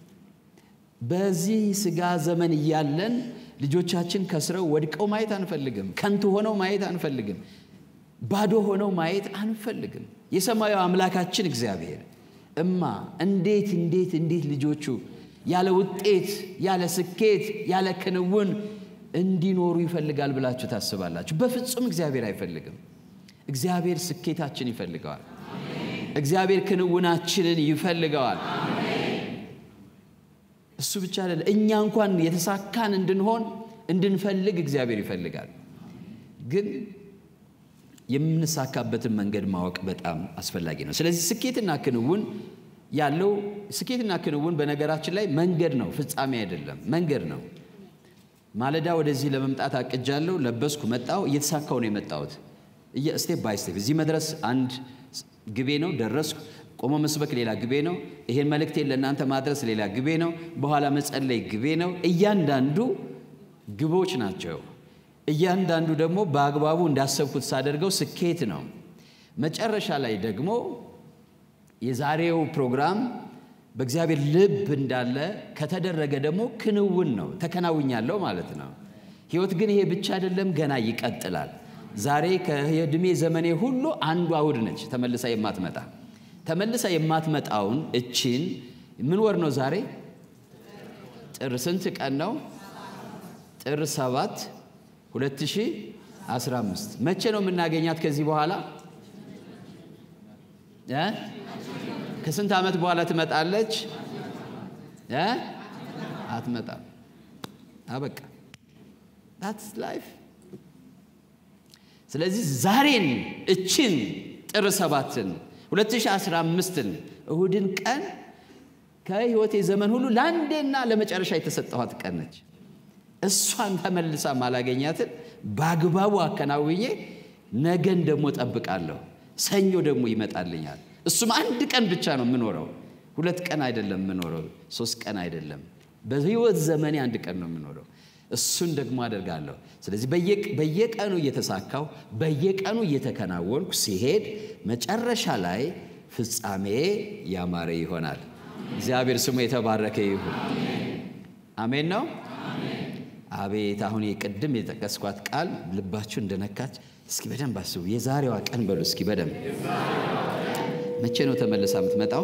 በዚህ ስጋ ዘመን እያለን ልጆቻችን ከስረው ወድቀው ማየት አንፈልግም። ከንቱ ሆነው ማየት አንፈልግም። ባዶ ሆነው ማየት አንፈልግም። የሰማዩ አምላካችን እግዚአብሔር እማ እንዴት እንዴት እንዴት ልጆቹ ያለ ውጤት ያለ ስኬት ያለ ክንውን እንዲኖሩ ይፈልጋል ብላችሁ ታስባላችሁ? በፍጹም እግዚአብሔር አይፈልግም። እግዚአብሔር ስኬታችን ይፈልገዋል። እግዚአብሔር ክንውናችንን ይፈልገዋል። እሱ ብቻ አይደለም፣ እኛ እንኳን የተሳካን እንድንሆን እንድንፈልግ እግዚአብሔር ይፈልጋል። ግን የምንሳካበትን መንገድ ማወቅ በጣም አስፈላጊ ነው። ስለዚህ ስኬትና ክንውን ያለው ስኬትና ክንውን በነገራችን ላይ መንገድ ነው፣ ፍጻሜ አይደለም፣ መንገድ ነው። ማለዳ ወደዚህ ለመምጣት አቅጃለሁ፣ ለበስኩ፣ መጣሁ፣ እየተሳካው ነው የመጣሁት ስቴፕ ባይ ስቴፕ። እዚህ መድረስ አንድ ግቤ ነው፣ ደረስኩ። ቆሞ መስበክ ሌላ ግቤ ነው። ይሄን መልእክቴን ለእናንተ ማድረስ ሌላ ግቤ ነው። በኋላ መጸለይ ግቤ ነው። እያንዳንዱ ግቦች ናቸው። እያንዳንዱ ደግሞ በአግባቡ እንዳሰብኩት ሳደርገው ስኬት ነው። መጨረሻ ላይ ደግሞ የዛሬው ፕሮግራም በእግዚአብሔር ልብ እንዳለ ከተደረገ ደግሞ ክንውን ነው። ተከናውኛለሁ ማለት ነው። ሕይወት ግን ይሄ ብቻ አይደለም፣ ገና ይቀጥላል። ዛሬ ከዕድሜ ዘመኔ ሁሉ አንዱ እሑድ ነች፣ ተመልሳ የማትመጣ ተመልሳ የማትመጣውን እችን ምን ወር ነው ዛሬ? ጥር ስንት ቀን ነው? ጥር ሰባት 2015 መቼ ነው የምናገኛት? ከዚህ በኋላ እ ከስንት ዓመት በኋላ ትመጣለች? እ አትመጣም። አበቃ። ታትስ ላይፍ። ስለዚህ ዛሬን እችን ጥር ሰባትን 2015ን እሁድን ቀን ከህይወቴ ዘመን ሁሉ ለአንዴና ለመጨረሻ የተሰጠኋት ቀን ነች። እሷን ተመልሳ ማላገኛትን በአግባቡ አከናውኜ ነገን ደግሞ ጠብቃለሁ። ሰኞ ደግሞ ይመጣልኛል። እሱም አንድ ቀን ብቻ ነው የምኖረው። ሁለት ቀን አይደለም የምኖረው፣ ሶስት ቀን አይደለም። በህይወት ዘመኔ አንድ ቀን ነው የምኖረው። እሱን ደግሞ አደርጋለሁ። ስለዚህ በየቀኑ እየተሳካው በየቀኑ እየተከናወንኩ ሲሄድ መጨረሻ ላይ ፍጻሜ ያማረ ይሆናል። እግዚአብሔር ስሙ የተባረከ ይሁን። አሜን ነው። አቤት አሁን የቅድም የጠቀስኳት ቃል ልባችሁ እንደነካች እስኪ በደንብ አስቡ። የዛሬዋ ቀን በሉ እስኪ በደንብ መቼ ነው ተመልሳ የምትመጣው?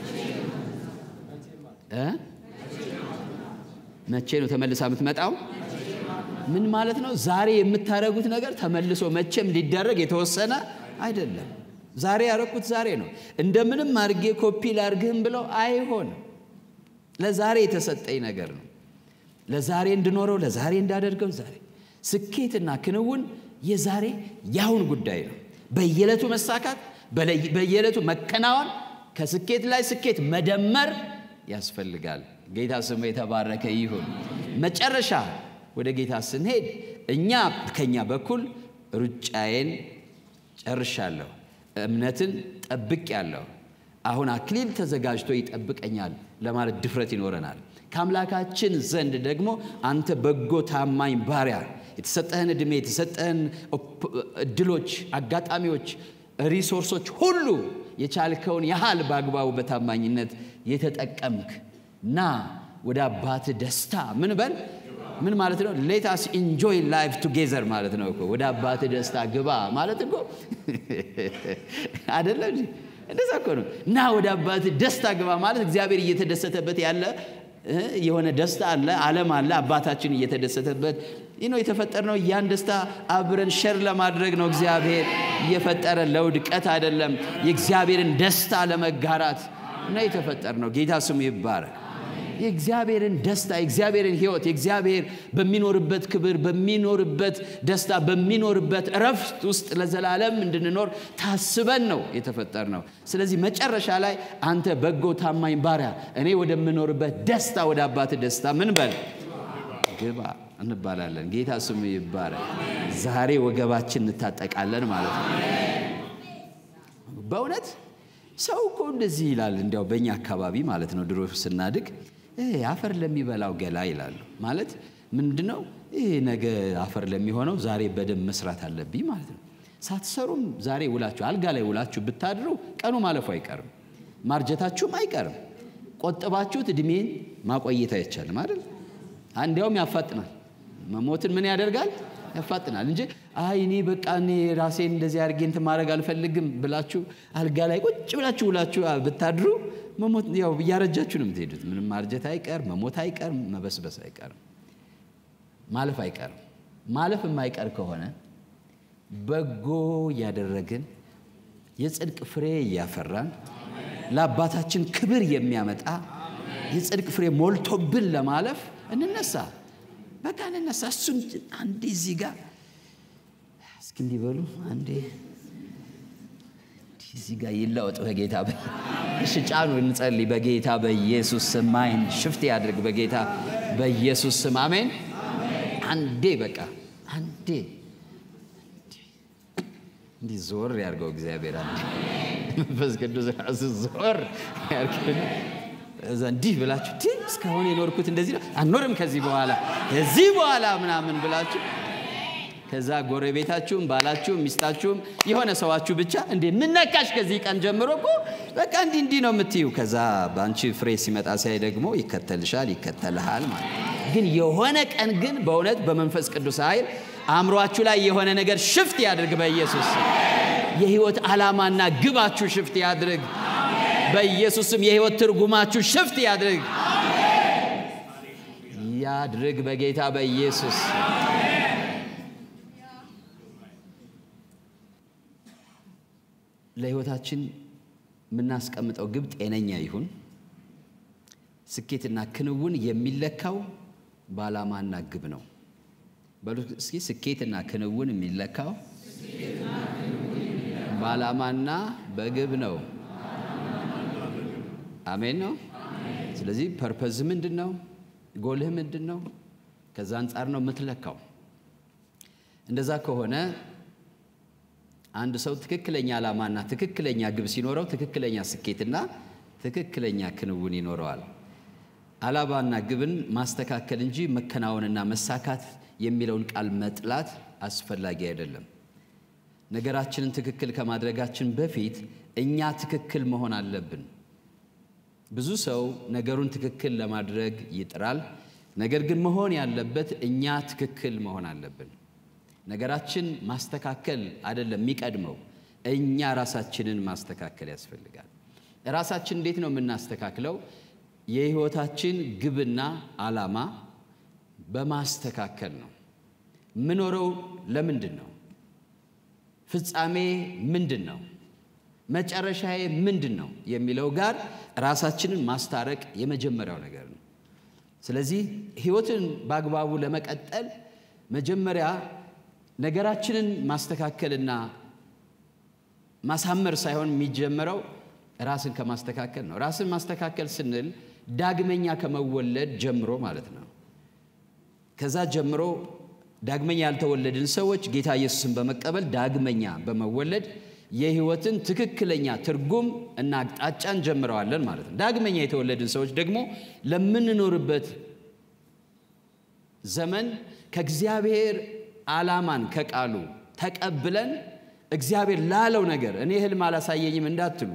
መቼ ነው ተመልሳ የምትመጣው? ምን ማለት ነው? ዛሬ የምታደርጉት ነገር ተመልሶ መቼም ሊደረግ የተወሰነ አይደለም። ዛሬ ያደረኩት ዛሬ ነው። እንደምንም አድርጌ ኮፒ ላድርግህም ብለው አይሆንም። ለዛሬ የተሰጠኝ ነገር ነው። ለዛሬ እንድኖረው፣ ለዛሬ እንዳደርገው። ዛሬ ስኬትና ክንውን የዛሬ ያሁን ጉዳይ ነው። በየዕለቱ መሳካት፣ በየዕለቱ መከናወን፣ ከስኬት ላይ ስኬት መደመር ያስፈልጋል። ጌታ ስሙ የተባረከ ይሁን። መጨረሻ ወደ ጌታ ስንሄድ እኛ ከኛ በኩል ሩጫዬን ጨርሻለሁ፣ እምነትን ጠብቄያለሁ፣ አሁን አክሊል ተዘጋጅቶ ይጠብቀኛል ለማለት ድፍረት ይኖረናል። ከአምላካችን ዘንድ ደግሞ አንተ በጎ ታማኝ ባሪያ፣ የተሰጠህን ዕድሜ የተሰጠህን እድሎች፣ አጋጣሚዎች፣ ሪሶርሶች ሁሉ የቻልከውን ያህል በአግባቡ በታማኝነት የተጠቀምክ ና ወደ አባት ደስታ ምን በል ምን ማለት ነው? ሌታስ ኢንጆይ ላይፍ ቱጌዘር ማለት ነው እኮ ወደ አባት ደስታ ግባ ማለት እኮ አይደለም። እንደዛ እኮ ነው። እና ወደ አባት ደስታ ግባ ማለት እግዚአብሔር እየተደሰተበት ያለ የሆነ ደስታ አለ፣ ዓለም አለ። አባታችን እየተደሰተበት ይህ ነው የተፈጠርነው። ያን ደስታ አብረን ሸር ለማድረግ ነው እግዚአብሔር እየፈጠረ ለውድቀት አይደለም። የእግዚአብሔርን ደስታ ለመጋራት እና የተፈጠርነው ጌታ ስሙ ይባረክ። የእግዚአብሔርን ደስታ የእግዚአብሔርን ሕይወት የእግዚአብሔር በሚኖርበት ክብር በሚኖርበት ደስታ በሚኖርበት እረፍት ውስጥ ለዘላለም እንድንኖር ታስበን ነው የተፈጠር ነው። ስለዚህ መጨረሻ ላይ አንተ በጎ ታማኝ ባሪያ፣ እኔ ወደምኖርበት ደስታ ወደ አባት ደስታ ምን በል ግባ እንባላለን። ጌታ ስሙ ይባረክ። ዛሬ ወገባችን እንታጠቃለን ማለት ነው። በእውነት ሰው እኮ እንደዚህ ይላል። እንዲያው በእኛ አካባቢ ማለት ነው ድሮ ስናድግ አፈር ለሚበላው ገላ ይላሉ። ማለት ምንድን ነው? ይህ ነገ አፈር ለሚሆነው ዛሬ በደንብ መስራት አለብኝ ማለት ነው። ሳትሰሩም ዛሬ ውላችሁ አልጋ ላይ ውላችሁ ብታድሩ ቀኑ ማለፉ አይቀርም፣ ማርጀታችሁም አይቀርም። ቆጥባችሁት እድሜን ማቆየት አይቻልም አይደል? እንዲያውም ያፋጥናል። መሞትን ምን ያደርጋል? ያፋጥናል እንጂ አይ እኔ በቃ እኔ ራሴን እንደዚህ አድርጌ እንትን ማድረግ አልፈልግም ብላችሁ አልጋ ላይ ቁጭ ብላችሁ ውላችሁ ብታድሩ መሞት ያው እያረጃችሁ ነው የምትሄዱት። ምንም ማርጀት አይቀር፣ መሞት አይቀር፣ መበስበስ አይቀርም፣ ማለፍ አይቀርም። ማለፍ የማይቀር ከሆነ በጎ እያደረግን የጽድቅ ፍሬ እያፈራን ለአባታችን ክብር የሚያመጣ የጽድቅ ፍሬ ሞልቶብን ለማለፍ እንነሳ። በቃ እንነሳ። እሱን አንዴ እዚህ ጋር እስኪ እንዲበሉ አንዴ እዚህ ጋር ይለወጥ በጌታ እሺ፣ ጫኑ፣ እንጸልይ። በጌታ በኢየሱስ ስም ማይን ሽፍት ያድርግ በጌታ በኢየሱስ ስም አሜን። አንዴ በቃ አንዴ እንዲህ ዞር ያድርገው እግዚአብሔር። አንዴ መንፈስ ቅዱስ ራሱ ዞር ያድርግ። እዛ እንዲህ ብላችሁ ቲ እስካሁን የኖርኩት እንደዚህ ነው አንኖርም ከዚህ በኋላ ከዚህ በኋላ ምናምን ብላችሁ ከዛ ጎረቤታችሁም ባላችሁም ሚስታችሁም የሆነ ሰዋችሁ ብቻ እንዴ ምነካሽ ከዚህ ቀን ጀምሮ እኮ በቃ እንዲህ እንዲህ ነው የምትዩ። ከዛ በአንቺ ፍሬ ሲመጣ ሲያይ ደግሞ ይከተልሻል ይከተልሃል ማለት ግን የሆነ ቀን ግን በእውነት በመንፈስ ቅዱስ ኃይል አእምሯችሁ ላይ የሆነ ነገር ሽፍት ያድርግ በኢየሱስ የህይወት ዓላማና ግባችሁ ሽፍት ያድርግ በኢየሱስም የህይወት ትርጉማችሁ ሽፍት ያድርግ ያድርግ በጌታ በኢየሱስ ለህይወታችን የምናስቀምጠው ግብ ጤነኛ ይሁን። ስኬትና ክንውን የሚለካው በዓላማና ግብ ነው። በሉ እስኪ ስኬትና ክንውን የሚለካው በዓላማና በግብ ነው። አሜን ነው። ስለዚህ ፐርፐዝ ምንድን ነው? ጎልህ ምንድን ነው? ከዛ አንጻር ነው የምትለካው። እንደዛ ከሆነ አንድ ሰው ትክክለኛ ዓላማና ትክክለኛ ግብ ሲኖረው ትክክለኛ ስኬትና ትክክለኛ ክንውን ይኖረዋል። ዓላማና ግብን ማስተካከል እንጂ መከናወንና መሳካት የሚለውን ቃል መጥላት አስፈላጊ አይደለም። ነገራችንን ትክክል ከማድረጋችን በፊት እኛ ትክክል መሆን አለብን። ብዙ ሰው ነገሩን ትክክል ለማድረግ ይጥራል። ነገር ግን መሆን ያለበት እኛ ትክክል መሆን አለብን። ነገራችን ማስተካከል አይደለም የሚቀድመው፣ እኛ ራሳችንን ማስተካከል ያስፈልጋል። ራሳችን እንዴት ነው የምናስተካክለው? የሕይወታችን ግብና ዓላማ በማስተካከል ነው። ምኖረው ለምንድን ነው? ፍጻሜ ምንድን ነው? መጨረሻዬ ምንድን ነው የሚለው ጋር ራሳችንን ማስታረቅ የመጀመሪያው ነገር ነው። ስለዚህ ሕይወትን በአግባቡ ለመቀጠል መጀመሪያ ነገራችንን ማስተካከልና ማሳመር ሳይሆን የሚጀመረው ራስን ከማስተካከል ነው። ራስን ማስተካከል ስንል ዳግመኛ ከመወለድ ጀምሮ ማለት ነው። ከዛ ጀምሮ ዳግመኛ ያልተወለድን ሰዎች ጌታ ኢየሱስን በመቀበል ዳግመኛ በመወለድ የሕይወትን ትክክለኛ ትርጉም እና አቅጣጫ እንጀምረዋለን ማለት ነው። ዳግመኛ የተወለድን ሰዎች ደግሞ ለምንኖርበት ዘመን ከእግዚአብሔር ዓላማን ከቃሉ ተቀብለን እግዚአብሔር ላለው ነገር እኔ ህልም አላሳየኝም እንዳትሉ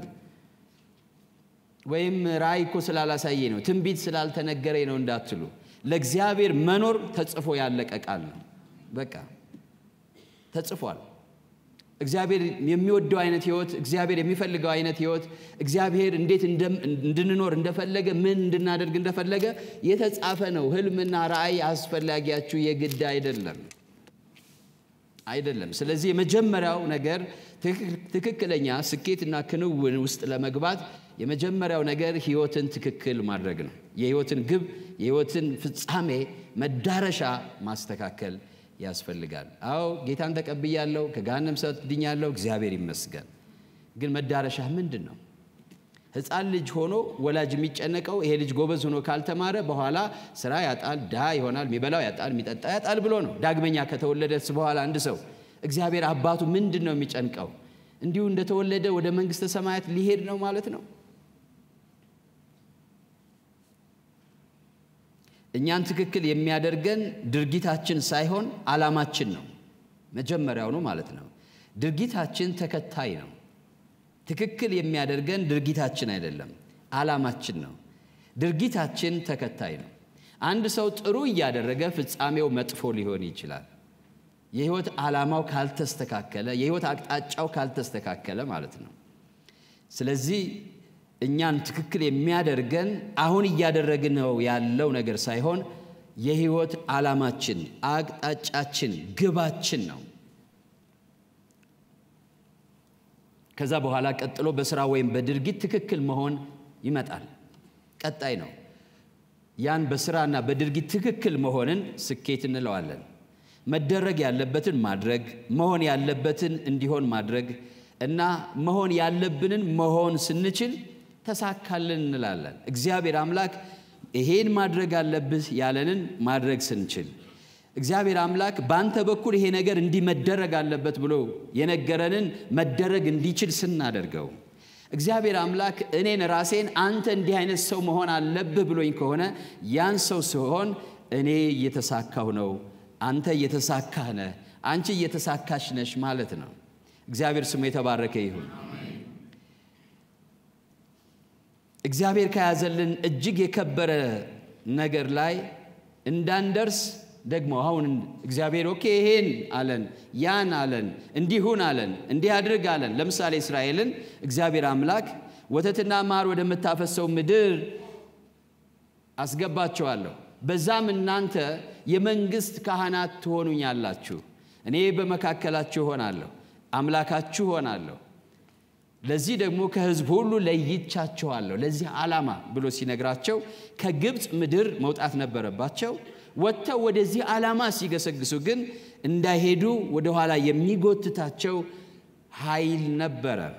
ወይም ራእይ እኮ ስላላሳየኝ ነው ትንቢት ስላልተነገረኝ ነው እንዳትሉ ለእግዚአብሔር መኖር ተጽፎ ያለቀ ቃል ነው። በቃ ተጽፏል። እግዚአብሔር የሚወደው አይነት ህይወት፣ እግዚአብሔር የሚፈልገው አይነት ህይወት፣ እግዚአብሔር እንዴት እንድንኖር እንደፈለገ ምን እንድናደርግ እንደፈለገ የተጻፈ ነው። ህልምና ራእይ አስፈላጊያችሁ የግድ አይደለም አይደለም። ስለዚህ የመጀመሪያው ነገር ትክክለኛ ስኬትና ክንውን ውስጥ ለመግባት የመጀመሪያው ነገር ህይወትን ትክክል ማድረግ ነው። የህይወትን ግብ፣ የህይወትን ፍጻሜ መዳረሻ ማስተካከል ያስፈልጋል። አዎ ጌታን ተቀብያለሁ፣ ከገሃነም እሳት ድኛለሁ፣ እግዚአብሔር ይመስገን። ግን መዳረሻ ምንድን ነው? ህፃን ልጅ ሆኖ ወላጅ የሚጨነቀው ይሄ ልጅ ጎበዝ ሆኖ ካልተማረ በኋላ ስራ ያጣል፣ ድሃ ይሆናል፣ የሚበላው ያጣል፣ የሚጠጣ ያጣል ብሎ ነው። ዳግመኛ ከተወለደስ በኋላ አንድ ሰው እግዚአብሔር አባቱ ምንድን ነው የሚጨንቀው? እንዲሁ እንደተወለደ ወደ መንግስተ ሰማያት ሊሄድ ነው ማለት ነው። እኛን ትክክል የሚያደርገን ድርጊታችን ሳይሆን ዓላማችን ነው። መጀመሪያው ነው ማለት ነው። ድርጊታችን ተከታይ ነው። ትክክል የሚያደርገን ድርጊታችን አይደለም፣ ዓላማችን ነው። ድርጊታችን ተከታይ ነው። አንድ ሰው ጥሩ እያደረገ ፍጻሜው መጥፎ ሊሆን ይችላል። የህይወት ዓላማው ካልተስተካከለ፣ የህይወት አቅጣጫው ካልተስተካከለ ማለት ነው። ስለዚህ እኛን ትክክል የሚያደርገን አሁን እያደረግነው ያለው ነገር ሳይሆን የህይወት ዓላማችን፣ አቅጣጫችን፣ ግባችን ነው። ከዛ በኋላ ቀጥሎ በስራ ወይም በድርጊት ትክክል መሆን ይመጣል። ቀጣይ ነው። ያን በስራና በድርጊት ትክክል መሆንን ስኬት እንለዋለን። መደረግ ያለበትን ማድረግ፣ መሆን ያለበትን እንዲሆን ማድረግ እና መሆን ያለብንን መሆን ስንችል ተሳካልን እንላለን። እግዚአብሔር አምላክ ይሄን ማድረግ አለብህ ያለንን ማድረግ ስንችል እግዚአብሔር አምላክ በአንተ በኩል ይሄ ነገር እንዲህ መደረግ አለበት ብሎ የነገረንን መደረግ እንዲችል ስናደርገው እግዚአብሔር አምላክ እኔን ራሴን አንተ እንዲህ አይነት ሰው መሆን አለብህ ብሎኝ ከሆነ ያን ሰው ሲሆን እኔ እየተሳካሁ ነው፣ አንተ እየተሳካህ ነህ፣ አንቺ እየተሳካሽ ነሽ ማለት ነው። እግዚአብሔር ስሙ የተባረከ ይሁን። እግዚአብሔር ከያዘልን እጅግ የከበረ ነገር ላይ እንዳንደርስ ደግሞ አሁን እግዚአብሔር ኦኬ ይሄን አለን፣ ያን አለን፣ እንዲሁን አለን፣ እንዲህ አድርግ አለን። ለምሳሌ እስራኤልን እግዚአብሔር አምላክ ወተትና ማር ወደምታፈሰው ምድር አስገባቸዋለሁ፣ በዛም እናንተ የመንግሥት ካህናት ትሆኑኛላችሁ፣ እኔ በመካከላችሁ እሆናለሁ፣ አምላካችሁ እሆናለሁ ለዚህ ደግሞ ከሕዝብ ሁሉ ለይቻቸዋለሁ ለዚህ ዓላማ ብሎ ሲነግራቸው ከግብፅ ምድር መውጣት ነበረባቸው። ወጥተው ወደዚህ ዓላማ ሲገሰግሱ ግን እንዳይሄዱ ወደኋላ የሚጎትታቸው ኃይል ነበረ።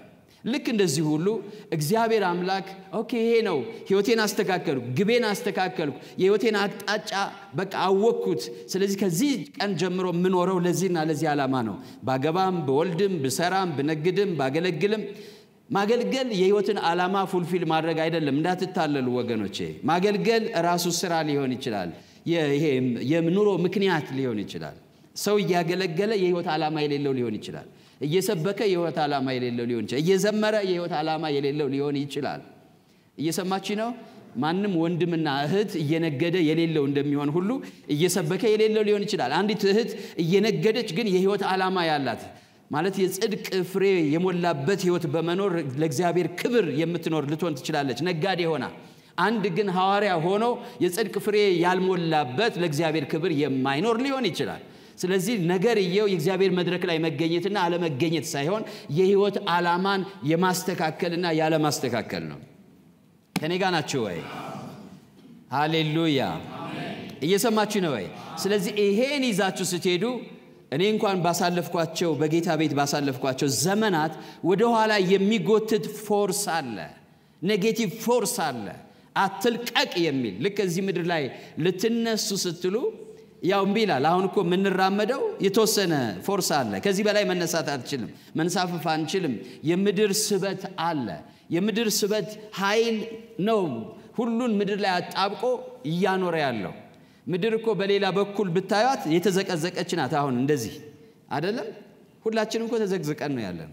ልክ እንደዚህ ሁሉ እግዚአብሔር አምላክ ኦኬ ይሄ ነው ህይወቴን አስተካከልኩ፣ ግቤን አስተካከልኩ፣ የህይወቴን አቅጣጫ በቃ አወቅኩት። ስለዚህ ከዚህ ቀን ጀምሮ የምኖረው ለዚህና ለዚህ ዓላማ ነው። ባገባም፣ በወልድም፣ ብሰራም፣ ብነግድም፣ ባገለግልም ማገልገል የህይወትን ዓላማ ፉልፊል ማድረግ አይደለም። እንዳትታለሉ ወገኖቼ። ማገልገል ራሱ ስራ ሊሆን ይችላል። ይሄ የኑሮ ምክንያት ሊሆን ይችላል። ሰው እያገለገለ የህይወት ዓላማ የሌለው ሊሆን ይችላል። እየሰበከ የህይወት ዓላማ የሌለው ሊሆን ይችላል። እየዘመረ የህይወት ዓላማ የሌለው ሊሆን ይችላል። እየሰማች ነው። ማንም ወንድምና እህት እየነገደ የሌለው እንደሚሆን ሁሉ እየሰበከ የሌለው ሊሆን ይችላል። አንዲት እህት እየነገደች ግን የህይወት ዓላማ ያላት ማለት የጽድቅ ፍሬ የሞላበት ህይወት በመኖር ለእግዚአብሔር ክብር የምትኖር ልትሆን ትችላለች፣ ነጋዴ ሆና። አንድ ግን ሐዋርያ ሆኖ የጽድቅ ፍሬ ያልሞላበት ለእግዚአብሔር ክብር የማይኖር ሊሆን ይችላል። ስለዚህ ነገርየው የእግዚአብሔር መድረክ ላይ መገኘትና አለመገኘት ሳይሆን የህይወት ዓላማን የማስተካከልና ያለማስተካከል ነው። ከኔ ጋር ናችሁ ወይ? ሃሌሉያ! እየሰማችሁ ነው ወይ? ስለዚህ ይሄን ይዛችሁ ስትሄዱ እኔ እንኳን ባሳለፍኳቸው በጌታ ቤት ባሳለፍኳቸው ዘመናት ወደኋላ የሚጎትት ፎርስ አለ፣ ኔጌቲቭ ፎርስ አለ፣ አትልቀቅ የሚል ልክ እዚህ ምድር ላይ ልትነሱ ስትሉ ያው እምቢ ይላል። አሁን እኮ የምንራመደው የተወሰነ ፎርስ አለ። ከዚህ በላይ መነሳት አትችልም፣ መንሳፈፍ አንችልም። የምድር ስበት አለ። የምድር ስበት ኃይል ነው ሁሉን ምድር ላይ አጣብቆ እያኖረ ያለው። ምድር እኮ በሌላ በኩል ብታዩት የተዘቀዘቀች ናት። አሁን እንደዚህ አይደለም። ሁላችንም እኮ ተዘቅዝቀን ነው ያለ ነው።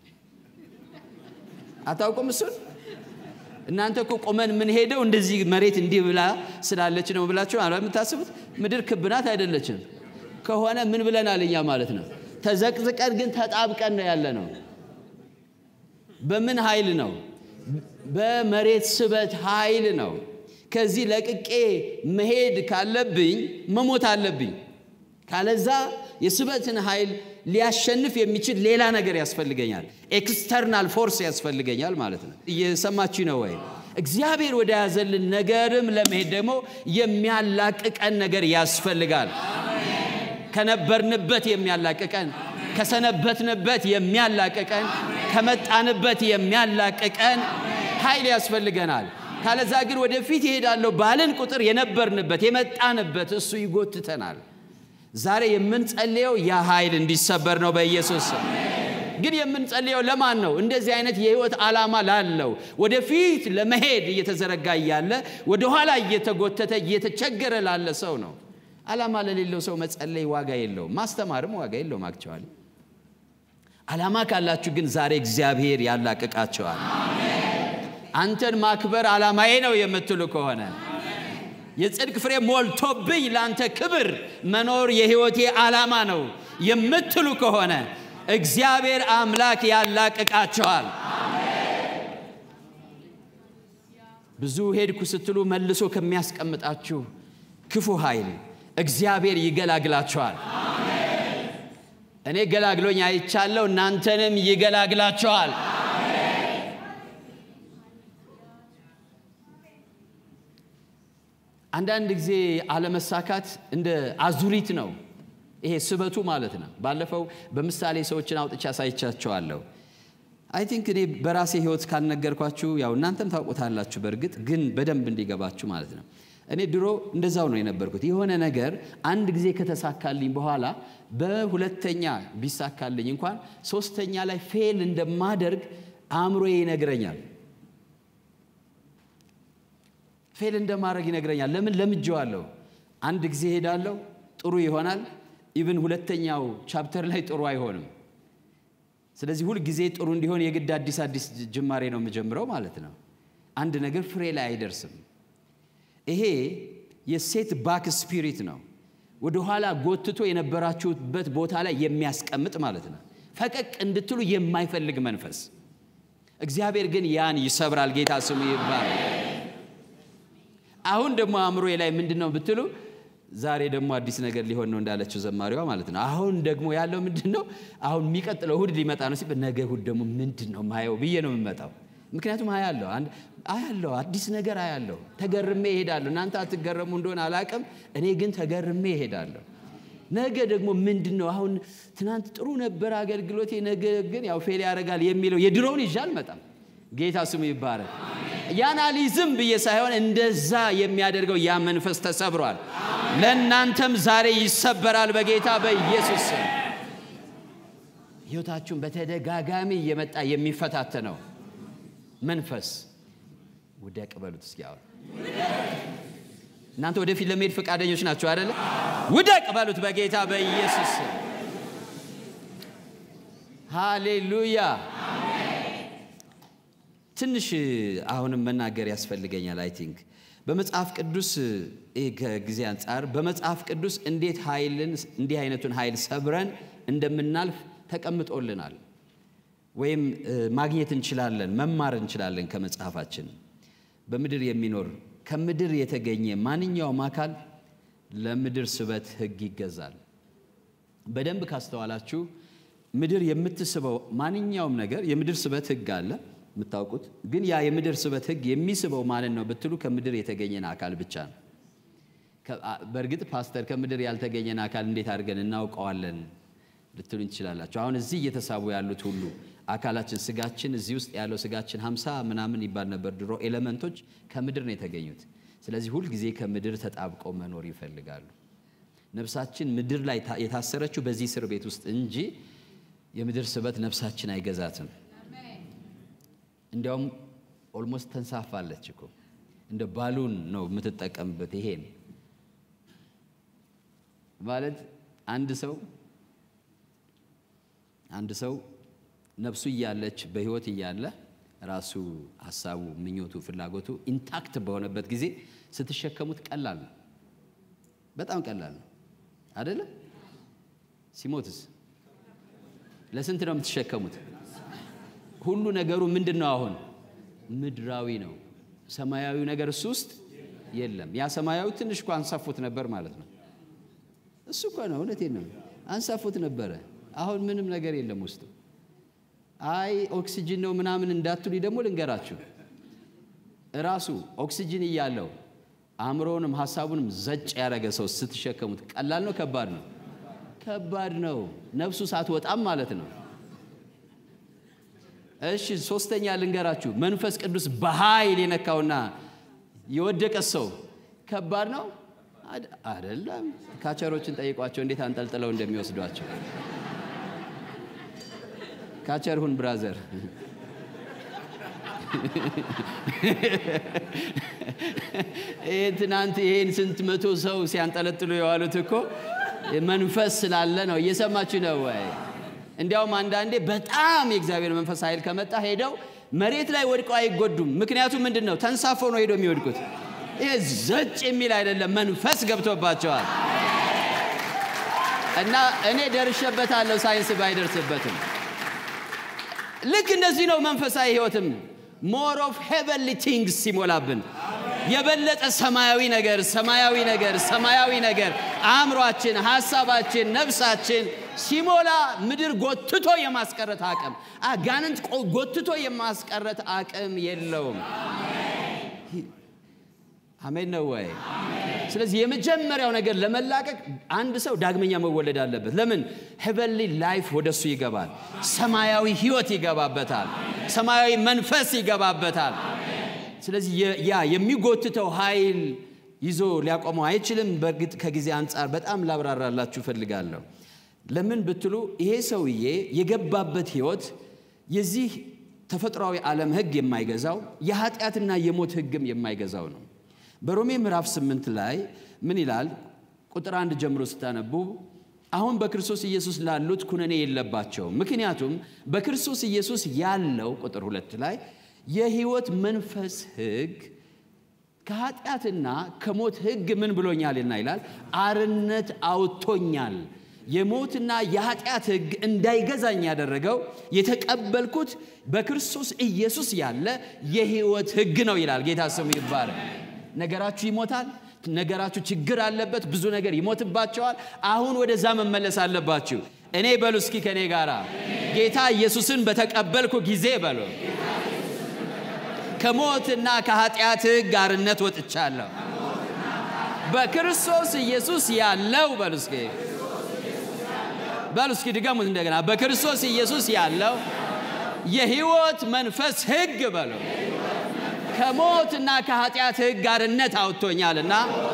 አታውቁም እሱን? እናንተ እኮ ቆመን የምንሄደው እንደዚህ መሬት እንዲህ ብላ ስላለች ነው ብላችሁ አለ የምታስቡት። ምድር ክብ ናት አይደለችም። ከሆነ ምን ብለናል እኛ ማለት ነው? ተዘቅዝቀን ግን ተጣብቀን ነው ያለ ነው። በምን ኃይል ነው? በመሬት ስበት ኃይል ነው። ከዚህ ለቅቄ መሄድ ካለብኝ መሞት አለብኝ። ካለዛ የስበትን ኃይል ሊያሸንፍ የሚችል ሌላ ነገር ያስፈልገኛል። ኤክስተርናል ፎርስ ያስፈልገኛል ማለት ነው። እየሰማችሁ ነው ወይ? እግዚአብሔር ወደ ያዘልን ነገርም ለመሄድ ደግሞ የሚያላቅቀን ነገር ያስፈልጋል። ከነበርንበት የሚያላቅቀን፣ ከሰነበትንበት የሚያላቅቀን፣ ከመጣንበት የሚያላቅቀን ኃይል ያስፈልገናል። ካለዛ ግን ወደፊት ይሄዳለሁ ባልን ቁጥር የነበርንበት የመጣንበት እሱ ይጎትተናል። ዛሬ የምንጸልየው ያ ኃይል እንዲሰበር ነው በኢየሱስ ስም። ግን የምንጸልየው ለማን ነው? እንደዚህ አይነት የህይወት ዓላማ ላለው ወደፊት ለመሄድ እየተዘረጋ እያለ ወደኋላ እየተጎተተ እየተቸገረ ላለ ሰው ነው። ዓላማ ለሌለው ሰው መጸለይ ዋጋ የለውም፣ ማስተማርም ዋጋ የለውም። አክቸዋል ዓላማ ካላችሁ ግን ዛሬ እግዚአብሔር ያላቅቃቸዋል። አንተን ማክበር ዓላማዬ ነው የምትሉ ከሆነ የጽድቅ ፍሬ ሞልቶብኝ ለአንተ ክብር መኖር የህይወቴ ዓላማ ነው የምትሉ ከሆነ እግዚአብሔር አምላክ ያላቅቃቸዋል። ብዙ ሄድኩ ስትሉ መልሶ ከሚያስቀምጣችሁ ክፉ ኃይል እግዚአብሔር ይገላግላቸዋል። እኔ ገላግሎኝ አይቻለሁ፣ እናንተንም ይገላግላቸዋል። አንዳንድ ጊዜ አለመሳካት እንደ አዙሪት ነው። ይሄ ስበቱ ማለት ነው። ባለፈው በምሳሌ ሰዎችን አውጥቻ አሳይቻቸዋለሁ። አይ ቲንክ እኔ በራሴ ህይወት ካልነገርኳችሁ ያው እናንተም ታውቁታላችሁ። በእርግጥ ግን በደንብ እንዲገባችሁ ማለት ነው። እኔ ድሮ እንደዛው ነው የነበርኩት። የሆነ ነገር አንድ ጊዜ ከተሳካልኝ በኋላ በሁለተኛ ቢሳካልኝ እንኳን ሶስተኛ ላይ ፌል እንደማደርግ አእምሮዬ ይነግረኛል። ፌል እንደማድረግ ይነግረኛል። ለምን ለምጄዋለሁ። አንድ ጊዜ ሄዳለሁ፣ ጥሩ ይሆናል። ኢቭን ሁለተኛው ቻፕተር ላይ ጥሩ አይሆንም። ስለዚህ ሁል ጊዜ ጥሩ እንዲሆን የግድ አዲስ አዲስ ጅማሬ ነው የምጀምረው ማለት ነው። አንድ ነገር ፍሬ ላይ አይደርስም። ይሄ የሴት ባክ ስፒሪት ነው። ወደኋላ ጎትቶ የነበራችሁበት ቦታ ላይ የሚያስቀምጥ ማለት ነው። ፈቀቅ እንድትሉ የማይፈልግ መንፈስ። እግዚአብሔር ግን ያን ይሰብራል። ጌታ ስሙ ይባላል። አሁን ደግሞ አእምሮዬ ላይ ምንድን ነው ብትሉ፣ ዛሬ ደግሞ አዲስ ነገር ሊሆን ነው እንዳለችው ዘማሪዋ ማለት ነው። አሁን ደግሞ ያለው ምንድን ነው? አሁን የሚቀጥለው እሁድ ሊመጣ ነው ሲል ነገ እሁድ ደግሞ ምንድን ነው ማየው ብዬ ነው የምመጣው። ምክንያቱም አያለሁ አያለሁ አዲስ ነገር አያለሁ። ተገርሜ እሄዳለሁ። እናንተ አትገረሙ እንደሆነ አላቅም፣ እኔ ግን ተገርሜ እሄዳለሁ። ነገ ደግሞ ምንድን ነው አሁን ትናንት ጥሩ ነበር አገልግሎቴ፣ ነገ ግን ያው ፌል ያደርጋል የሚለው የድሮውን ይዤ አልመጣም። ጌታ ስሙ ይባረክ። ያን አልይዝም ብዬ ሳይሆን እንደዛ የሚያደርገው ያ መንፈስ ተሰብሯል። ለእናንተም ዛሬ ይሰበራል በጌታ በኢየሱስ ስም። ሕይወታችሁን በተደጋጋሚ እየመጣ የሚፈታተነው መንፈስ ውደቅ በሉት እስኪ አሁን እናንተ ወደፊት ለመሄድ ፈቃደኞች ናቸው አይደለ? ውደቅ በሉት በጌታ በኢየሱስ ስም። ሃሌሉያ። ትንሽ አሁንም መናገር ያስፈልገኛል። አይ ቲንክ በመጽሐፍ ቅዱስ ከጊዜ አንጻር በመጽሐፍ ቅዱስ እንዴት ኃይልን እንዲህ አይነቱን ኃይል ሰብረን እንደምናልፍ ተቀምጦልናል፣ ወይም ማግኘት እንችላለን፣ መማር እንችላለን ከመጽሐፋችን። በምድር የሚኖር ከምድር የተገኘ ማንኛውም አካል ለምድር ስበት ሕግ ይገዛል። በደንብ ካስተዋላችሁ ምድር የምትስበው ማንኛውም ነገር የምድር ስበት ሕግ አለ የምታውቁት። ግን ያ የምድር ስበት ሕግ የሚስበው ማንን ነው ብትሉ ከምድር የተገኘን አካል ብቻ ነው። በእርግጥ ፓስተር ከምድር ያልተገኘን አካል እንዴት አድርገን እናውቀዋለን ልትሉኝ ትችላላችሁ። አሁን እዚህ እየተሳቡ ያሉት ሁሉ አካላችን ስጋችን እዚህ ውስጥ ያለው ስጋችን ሀምሳ ምናምን ይባል ነበር ድሮ። ኤሌመንቶች ከምድር ነው የተገኙት። ስለዚህ ሁልጊዜ ከምድር ተጣብቀው መኖር ይፈልጋሉ። ነፍሳችን ምድር ላይ የታሰረችው በዚህ እስር ቤት ውስጥ እንጂ የምድር ስበት ነፍሳችን አይገዛትም። እንዲያውም ኦልሞስት ተንሳፋለች እኮ እንደ ባሉን ነው የምትጠቀምበት። ይሄን ማለት አንድ ሰው አንድ ሰው ነፍሱ እያለች በሕይወት እያለ ራሱ ሀሳቡ፣ ምኞቱ፣ ፍላጎቱ ኢንታክት በሆነበት ጊዜ ስትሸከሙት ቀላል ነው። በጣም ቀላል ነው አይደለም? ሲሞትስ ለስንት ነው የምትሸከሙት? ሁሉ ነገሩ ምንድን ነው? አሁን ምድራዊ ነው። ሰማያዊ ነገር እሱ ውስጥ የለም። ያ ሰማያዊ ትንሽ እኮ አንሳፉት ነበር ማለት ነው። እሱ እኮ ነው፣ እውነቴን ነው። አንሳፉት ነበረ። አሁን ምንም ነገር የለም ውስጡ። አይ ኦክሲጅን ነው ምናምን እንዳትሉኝ ደግሞ ልንገራችሁ፣ እራሱ ኦክሲጅን እያለው አእምሮውንም ሀሳቡንም ዘጭ ያደረገ ሰው ስትሸከሙት ቀላል ነው? ከባድ ነው? ከባድ ነው። ነፍሱ ሳትወጣም ማለት ነው። እሺ ሶስተኛ ልንገራችሁ፣ መንፈስ ቅዱስ በኃይል የነካውና የወደቀ ሰው ከባድ ነው አይደለም? ካቸሮችን ጠይቋቸው እንዴት አንጠልጥለው እንደሚወስዷቸው። ካቸር ሁን ብራዘር። ይህ ትናንት ይሄን ስንት መቶ ሰው ሲያንጠለጥሉ የዋሉት እኮ መንፈስ ስላለ ነው። እየሰማችሁ ነው ወይ? እንዲያውም አንዳንዴ በጣም የእግዚአብሔር መንፈስ ኃይል ከመጣ ሄደው መሬት ላይ ወድቀው አይጎዱም። ምክንያቱም ምንድን ነው? ተንሳፎ ነው ሄደው የሚወድቁት። ይሄ ዘጭ የሚል አይደለም፣ መንፈስ ገብቶባቸዋል። እና እኔ ደርሼበታለሁ፣ ሳይንስ ባይደርስበትም። ልክ እንደዚህ ነው መንፈሳዊ ሕይወትም ሞር ኦፍ ሄቨንሊ ቲንግስ ሲሞላብን የበለጠ ሰማያዊ ነገር ሰማያዊ ነገር ሰማያዊ ነገር አእምሯችን፣ ሐሳባችን፣ ነፍሳችን ሲሞላ ምድር ጎትቶ የማስቀረት አቅም አጋንንት ጎትቶ የማስቀረት አቅም የለውም። አሜን ነው ወይ? ስለዚህ የመጀመሪያው ነገር ለመላቀቅ አንድ ሰው ዳግመኛ መወለድ አለበት። ለምን? ሄቨንሊ ላይፍ ወደሱ ይገባል። ሰማያዊ ሕይወት ይገባበታል። ሰማያዊ መንፈስ ይገባበታል። ስለዚህ ያ የሚጎትተው ኃይል ይዞ ሊያቆመው አይችልም። በእርግጥ ከጊዜ አንጻር በጣም ላብራራላችሁ እፈልጋለሁ። ለምን ብትሉ ይሄ ሰውዬ የገባበት ሕይወት የዚህ ተፈጥሯዊ ዓለም ሕግ የማይገዛው የኃጢአትና የሞት ሕግም የማይገዛው ነው። በሮሜ ምዕራፍ ስምንት ላይ ምን ይላል? ቁጥር አንድ ጀምሮ ስታነቡ አሁን በክርስቶስ ኢየሱስ ላሉት ኩነኔ የለባቸውም፣ ምክንያቱም በክርስቶስ ኢየሱስ ያለው ቁጥር ሁለት ላይ የሕይወት መንፈስ ሕግ ከኃጢአትና ከሞት ሕግ ምን ብሎኛልና ይላል አርነት አውጥቶኛል። የሞትና የኃጢአት ሕግ እንዳይገዛኝ ያደረገው የተቀበልኩት በክርስቶስ ኢየሱስ ያለ የሕይወት ሕግ ነው ይላል። ጌታ ስሙ ይባረክ። ነገራችሁ ይሞታል። ነገራችሁ ችግር አለበት። ብዙ ነገር ይሞትባቸዋል። አሁን ወደዛ መመለስ አለባችሁ። እኔ በሉ እስኪ ከእኔ ጋር ጌታ ኢየሱስን በተቀበልኩ ጊዜ በሉ ከሞትና ከኃጢአት ሕግ አርነት ወጥቻለሁ። በክርስቶስ ኢየሱስ ያለው በሉ እስኪ በሉ እስኪ ድገሙት እንደገና። በክርስቶስ ኢየሱስ ያለው የሕይወት መንፈስ ሕግ በሉ ከሞትና ከኃጢአት ሕግ አርነት አውጥቶኛልና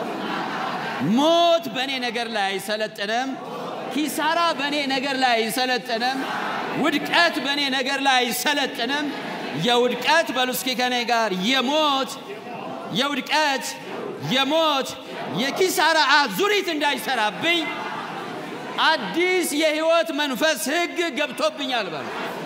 ሞት በእኔ ነገር ላይ አይሰለጥንም። ኪሳራ በእኔ ነገር ላይ አይሰለጥንም። ውድቀት በእኔ ነገር ላይ አይሰለጥንም። የውድቀት በሉ እስኪ ከኔ ጋር የሞት የውድቀት የሞት የኪሳራ አዙሪት እንዳይሰራብኝ አዲስ የህይወት መንፈስ ህግ ገብቶብኛል በሉ።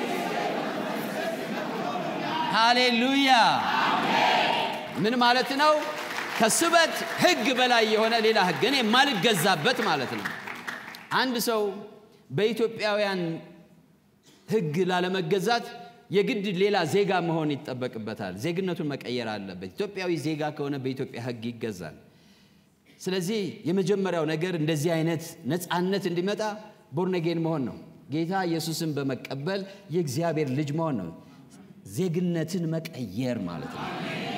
ሃሌሉያ! ምን ማለት ነው? ከስበት ህግ በላይ የሆነ ሌላ ህግ እኔ የማልገዛበት ማለት ነው። አንድ ሰው በኢትዮጵያውያን ህግ ላለመገዛት የግድ ሌላ ዜጋ መሆን ይጠበቅበታል። ዜግነቱን መቀየር አለበት። ኢትዮጵያዊ ዜጋ ከሆነ በኢትዮጵያ ህግ ይገዛል። ስለዚህ የመጀመሪያው ነገር እንደዚህ አይነት ነፃነት እንዲመጣ ቦርነጌን መሆን ነው። ጌታ ኢየሱስን በመቀበል የእግዚአብሔር ልጅ መሆን ነው። ዜግነትን መቀየር ማለት ነው።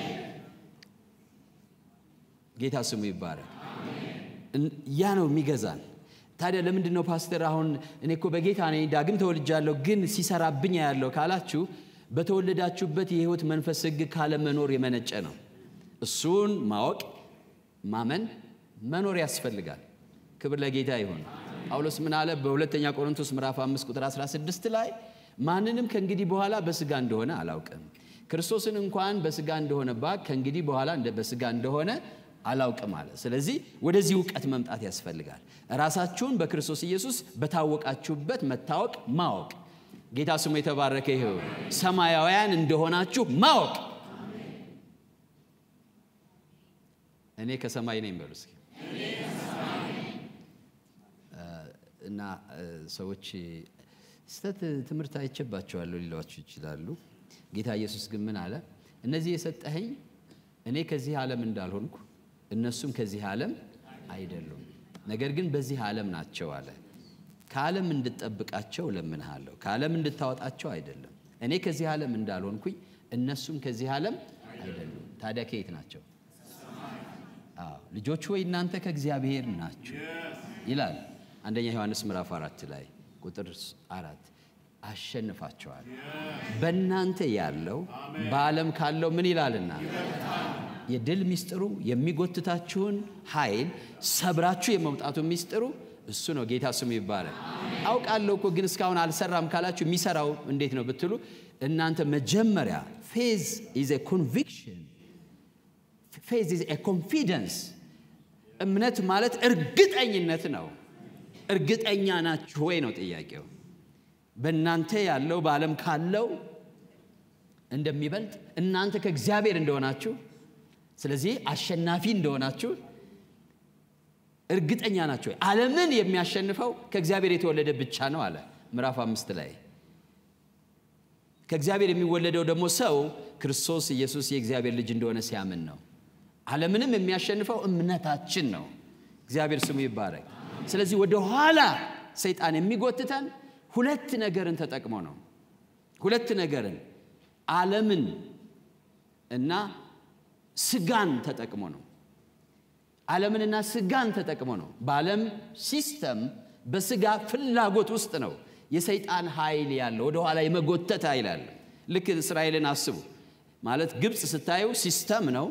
ጌታ ስሙ ይባረክ። ያ ነው የሚገዛን። ታዲያ ለምንድን ነው ፓስተር አሁን እኔ እኮ በጌታ ነኝ ዳግም ተወልጃለሁ ግን ሲሰራብኝ ያለው ካላችሁ በተወለዳችሁበት የህይወት መንፈስ ህግ ካለመኖር የመነጨ ነው። እሱን ማወቅ ማመን መኖር ያስፈልጋል። ክብር ለጌታ ይሁን። ጳውሎስ ምን አለ? በሁለተኛ ቆሮንቶስ ምዕራፍ 5 ቁጥር 16 ላይ ማንንም ከእንግዲህ በኋላ በስጋ እንደሆነ አላውቅም፣ ክርስቶስን እንኳን በስጋ እንደሆነ ባቅ ከእንግዲህ በኋላ በስጋ እንደሆነ አላውቅም አለ። ስለዚህ ወደዚህ እውቀት መምጣት ያስፈልጋል። ራሳችሁን በክርስቶስ ኢየሱስ በታወቃችሁበት መታወቅ ማወቅ። ጌታ ስሙ የተባረከ ይሁን። ሰማያውያን እንደሆናችሁ ማወቅ። እኔ ከሰማይ ነኝ በሉ እስኪ። እና ሰዎች ስተት ትምህርት አይቼባቸዋለሁ ሊሏችሁ ይችላሉ። ጌታ ኢየሱስ ግን ምን አለ? እነዚህ የሰጠኸኝ እኔ ከዚህ ዓለም እንዳልሆንኩ እነሱም ከዚህ ዓለም አይደሉም፣ ነገር ግን በዚህ ዓለም ናቸው አለ። ከዓለም እንድጠብቃቸው እለምንሃለሁ፣ ከዓለም እንድታወጣቸው አይደለም። እኔ ከዚህ ዓለም እንዳልሆንኩኝ እነሱም ከዚህ ዓለም አይደሉም። ታዲያ ከየት ናቸው? አዎ ልጆች ወይ እናንተ ከእግዚአብሔር ናችሁ ይላል አንደኛ ዮሐንስ ምዕራፍ አራት ላይ ቁጥር አራት አሸንፋቸዋል። በእናንተ ያለው በዓለም ካለው ምን ይላልና የድል ሚስጥሩ የሚጎትታችሁን ኃይል ሰብራችሁ የመውጣቱ ሚስጥሩ እሱ ነው። ጌታ ስሙ ይባላል። አውቃለሁ እኮ ግን እስካሁን አልሰራም ካላችሁ የሚሰራው እንዴት ነው ብትሉ እናንተ መጀመሪያ ፌዝ ኢዝ ኤ ኮንቪክሽን ፌዝ ኢዝ ኤ ኮንፊደንስ። እምነት ማለት እርግጠኝነት ነው። እርግጠኛ ናችሁ ወይ ነው ጥያቄው። በእናንተ ያለው በዓለም ካለው እንደሚበልጥ እናንተ ከእግዚአብሔር እንደሆናችሁ ስለዚህ አሸናፊ እንደሆናችሁ እርግጠኛ ናቸው። ዓለምን የሚያሸንፈው ከእግዚአብሔር የተወለደ ብቻ ነው አለ ምዕራፍ አምስት ላይ። ከእግዚአብሔር የሚወለደው ደግሞ ሰው ክርስቶስ ኢየሱስ የእግዚአብሔር ልጅ እንደሆነ ሲያምን ነው። ዓለምንም የሚያሸንፈው እምነታችን ነው። እግዚአብሔር ስሙ ይባረክ። ስለዚህ ወደ ኋላ ሰይጣን የሚጎትተን ሁለት ነገርን ተጠቅሞ ነው። ሁለት ነገርን ዓለምን እና ስጋን ተጠቅሞ ነው። ዓለምንና ስጋን ተጠቅሞ ነው። በዓለም ሲስተም በስጋ ፍላጎት ውስጥ ነው የሰይጣን ኃይል ያለው ወደ ኋላ የመጎተት ኃይል አለ። ልክ እስራኤልን አስቡ ማለት ግብፅ ስታዩ ሲስተም ነው።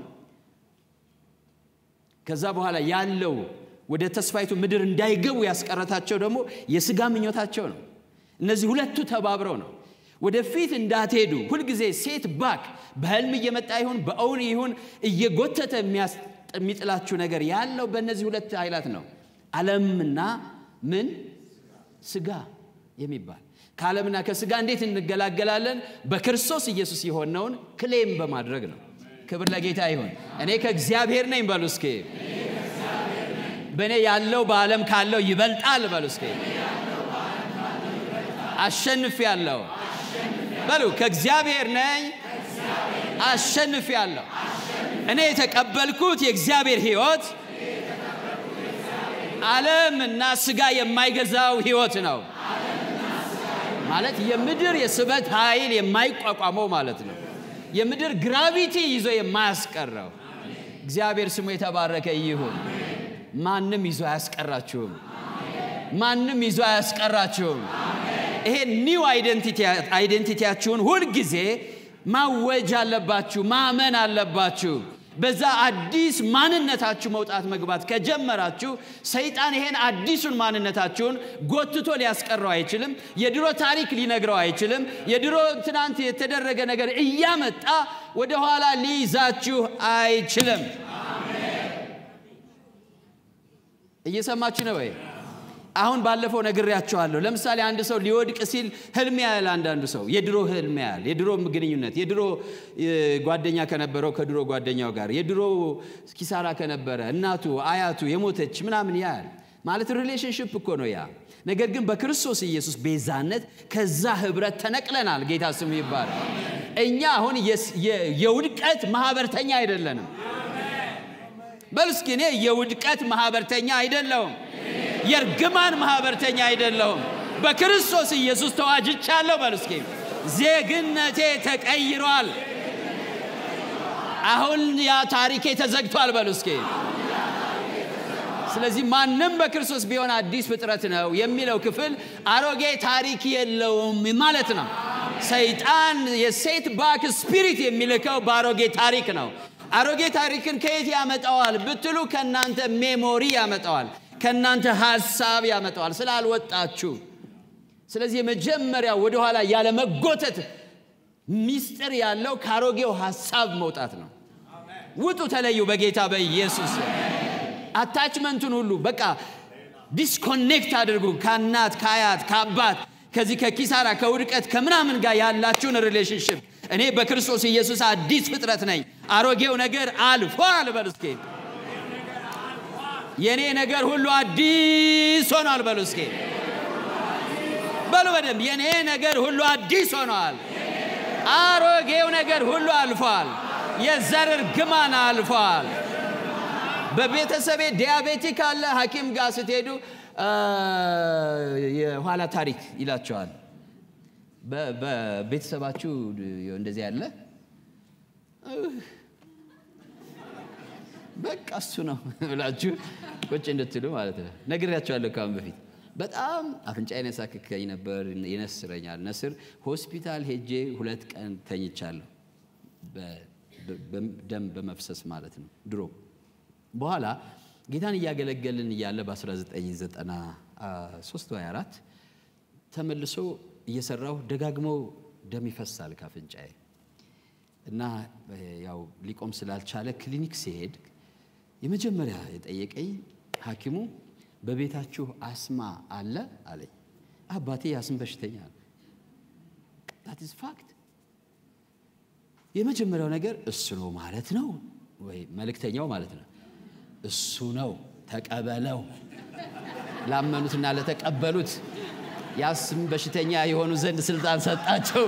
ከዛ በኋላ ያለው ወደ ተስፋይቱ ምድር እንዳይገቡ ያስቀረታቸው ደግሞ የስጋ ምኞታቸው ነው። እነዚህ ሁለቱ ተባብረው ነው ወደፊት እንዳትሄዱ ሁልጊዜ ሴት ባክ በህልም እየመጣ ይሁን በእውን ይሁን እየጎተተ የሚጥላችሁ ነገር ያለው በእነዚህ ሁለት ኃይላት ነው። ዓለምና ምን ስጋ የሚባል ከዓለምና ከስጋ እንዴት እንገላገላለን? በክርስቶስ ኢየሱስ የሆነውን ክሌም በማድረግ ነው። ክብር ለጌታ ይሁን። እኔ ከእግዚአብሔር ነኝ በሉ እስኪ። በእኔ ያለው በዓለም ካለው ይበልጣል በሉ እስኪ። አሸንፍ ያለው በሉ ከእግዚአብሔር ነኝ አሸንፍ ያለው እኔ የተቀበልኩት የእግዚአብሔር ሕይወት ዓለም እና ስጋ የማይገዛው ሕይወት ነው ማለት የምድር የስበት ኃይል የማይቋቋመው ማለት ነው። የምድር ግራቪቲ ይዞ የማያስቀረው እግዚአብሔር ስሙ የተባረከ ይሁን። ማንም ይዞ አያስቀራችሁም። ማንም ይዞ አያስቀራችሁም። ይሄ ኒው አይደንቲቲያችሁን ሁልጊዜ ማወጅ አለባችሁ፣ ማመን አለባችሁ። በዛ አዲስ ማንነታችሁ መውጣት መግባት ከጀመራችሁ ሰይጣን ይሄን አዲሱን ማንነታችሁን ጎትቶ ሊያስቀረው አይችልም። የድሮ ታሪክ ሊነግረው አይችልም። የድሮ ትናንት የተደረገ ነገር እያመጣ ወደኋላ ሊይዛችሁ አይችልም። እየሰማችሁ ነው ወይ? አሁን ባለፈው ነግሬያቸዋለሁ። ለምሳሌ አንድ ሰው ሊወድቅ ሲል ህልም ያያል። አንዳንዱ ሰው የድሮ ህልም ያያል። የድሮ ግንኙነት፣ የድሮ ጓደኛ ከነበረው ከድሮ ጓደኛው ጋር፣ የድሮ ኪሳራ ከነበረ እናቱ አያቱ የሞተች ምናምን ያያል። ማለት ሪሌሽንሽፕ እኮ ነው ያ። ነገር ግን በክርስቶስ ኢየሱስ ቤዛነት ከዛ ህብረት ተነቅለናል። ጌታ ስሙ ይባላል። እኛ አሁን የውድቀት ማህበርተኛ አይደለንም። በሉ እስኪ እኔ የውድቀት ማህበርተኛ አይደለሁም። የእርግማን ማህበርተኛ አይደለሁም። በክርስቶስ ኢየሱስ ተዋጅቻለሁ። በሉ እስኪ ዜግነቴ ተቀይሯል። አሁን ያ ታሪኬ ተዘግቷል። በሉ እስኪ ስለዚህ ማንም በክርስቶስ ቢሆን አዲስ ፍጥረት ነው የሚለው ክፍል አሮጌ ታሪክ የለውም ማለት ነው። ሰይጣን የሴት ባክ ስፒሪት የሚልከው በአሮጌ ታሪክ ነው። አሮጌ ታሪክን ከየት ያመጣዋል ብትሉ ከእናንተ ሜሞሪ ያመጣዋል፣ ከእናንተ ሀሳብ ያመጣዋል ስላልወጣችሁ። ስለዚህ የመጀመሪያ ወደኋላ ያለ መጎተት ሚስጥር ያለው ከአሮጌው ሀሳብ መውጣት ነው። ውጡ፣ ተለዩ በጌታ በኢየሱስ አታችመንቱን ሁሉ በቃ ዲስኮኔክት አድርጉ ከእናት ከአያት ከአባት ከዚህ ከኪሳራ ከውድቀት ከምናምን ጋር ያላችሁን ሪሌሽንሽፕ እኔ በክርስቶስ ኢየሱስ አዲስ ፍጥረት ነኝ፣ አሮጌው ነገር አልፏል። በሉ እስኪ የእኔ ነገር ሁሉ አዲስ ሆኗል። በሉ እስኪ በሉ በደንብ የእኔ ነገር ሁሉ አዲስ ሆኗል። አሮጌው ነገር ሁሉ አልፏል። የዘር እርግማን አልፏል። በቤተሰቤ ዲያቤቲክ አለ። ሐኪም ጋር ስትሄዱ የኋላ ታሪክ ይላቸዋል። በቤተሰባችሁ እንደዚህ ያለ በቃ እሱ ነው ብላችሁ ቁጭ እንድትሉ ማለት ነው። ነግሬያቸዋለሁ ከአሁን በፊት በጣም አፍንጫዬን ያሳክከኝ ነበር፣ ይነስረኛል። ነስር ሆስፒታል ሄጄ ሁለት ቀን ተኝቻለሁ። ደም በመፍሰስ ማለት ነው ድሮ በኋላ ጌታን እያገለገልን እያለ በ1993 ወይ 4 ተመልሶ እየሰራው ደጋግሞ ደም ይፈሳል ካፍንጫዬ እና ያው ሊቆም ስላልቻለ ክሊኒክ ሲሄድ የመጀመሪያ የጠየቀኝ ሐኪሙ በቤታችሁ አስማ አለ አለኝ። አባቴ የአስም በሽተኛ ነው። ዳት ኢዝ ፋክት። የመጀመሪያው ነገር እሱ ነው ማለት ነው ወይ መልእክተኛው ማለት ነው እሱ ነው ተቀበለው። ላመኑትና ለተቀበሉት የአስም በሽተኛ የሆኑ ዘንድ ስልጣን ሰጣቸው።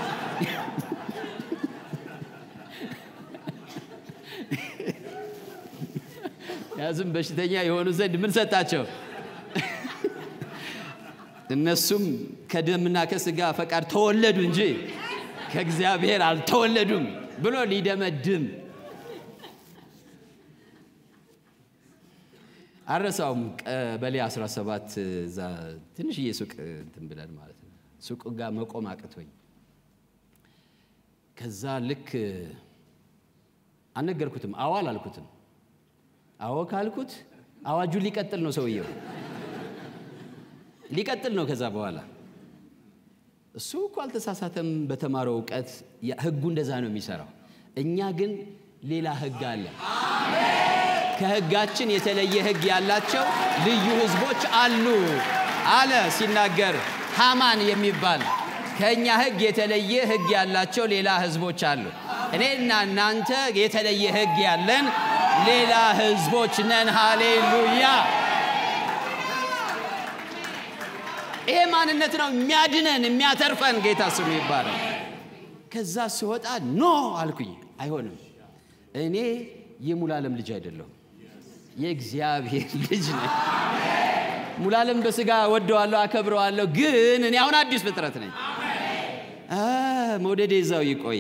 የአስም በሽተኛ የሆኑ ዘንድ ምን ሰጣቸው? እነሱም ከደምና ከስጋ ፈቃድ ተወለዱ እንጂ ከእግዚአብሔር አልተወለዱም ብሎ ሊደመድም አረሳውም ቀበሌ 17 እዛ ትንሽዬ ሱቅ እንትን ብለን ማለት ነው። ሱቅ ጋር መቆም አቅቶኝ ከዛ ልክ አልነገርኩትም፣ አዎ አላልኩትም። አዎ ካልኩት አዋጁ ሊቀጥል ነው፣ ሰውየው ሊቀጥል ነው። ከዛ በኋላ እሱ እኮ አልተሳሳተም በተማረው እውቀት፣ ህጉ እንደዛ ነው የሚሰራው። እኛ ግን ሌላ ህግ አለ። ከህጋችን የተለየ ህግ ያላቸው ልዩ ህዝቦች አሉ አለ ሲናገር ሃማን የሚባል ከእኛ ህግ የተለየ ህግ ያላቸው ሌላ ህዝቦች አሉ። እኔና እናንተ የተለየ ህግ ያለን ሌላ ህዝቦች ነን። ሃሌሉያ! ይሄ ማንነት ነው የሚያድነን የሚያተርፈን። ጌታ ስሙ ይባላል። ከዛ ስወጣ ኖ አልኩኝ፣ አይሆንም። እኔ የሙሉዓለም ልጅ አይደለሁም የእግዚአብሔር ልጅ ነኝ። ሙሉዓለም በስጋ ወደዋለሁ፣ አከብረዋለሁ፣ ግን እኔ አሁን አዲስ ፍጥረት ነኝ። መውደዴ እዛው ይቆይ።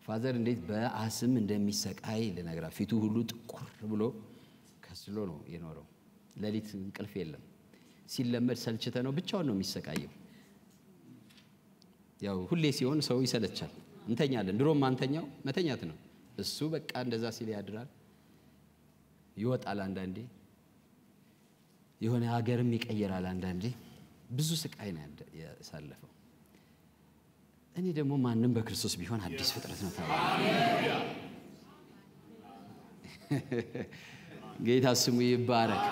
ፋዘር እንዴት በአስም እንደሚሰቃይ ልነግራ ፊቱ ሁሉ ጥቁር ብሎ ከስሎ ነው የኖረው። ሌሊት እንቅልፍ የለም። ሲለመድ ሰልችተ ነው ብቻውን ነው የሚሰቃየው። ያው ሁሌ ሲሆን ሰው ይሰለቻል። እንተኛለን። ድሮም አንተኛው መተኛት ነው። እሱ በቃ እንደዛ ሲል ያድራል፣ ይወጣል። አንዳንዴ የሆነ ሀገርም ይቀየራል። አንዳንዴ ብዙ ስቃይ ነው ያሳለፈው። እኔ ደግሞ ማንም በክርስቶስ ቢሆን አዲስ ፍጥረት ነው ተባለ። ጌታ ስሙ ይባረክ።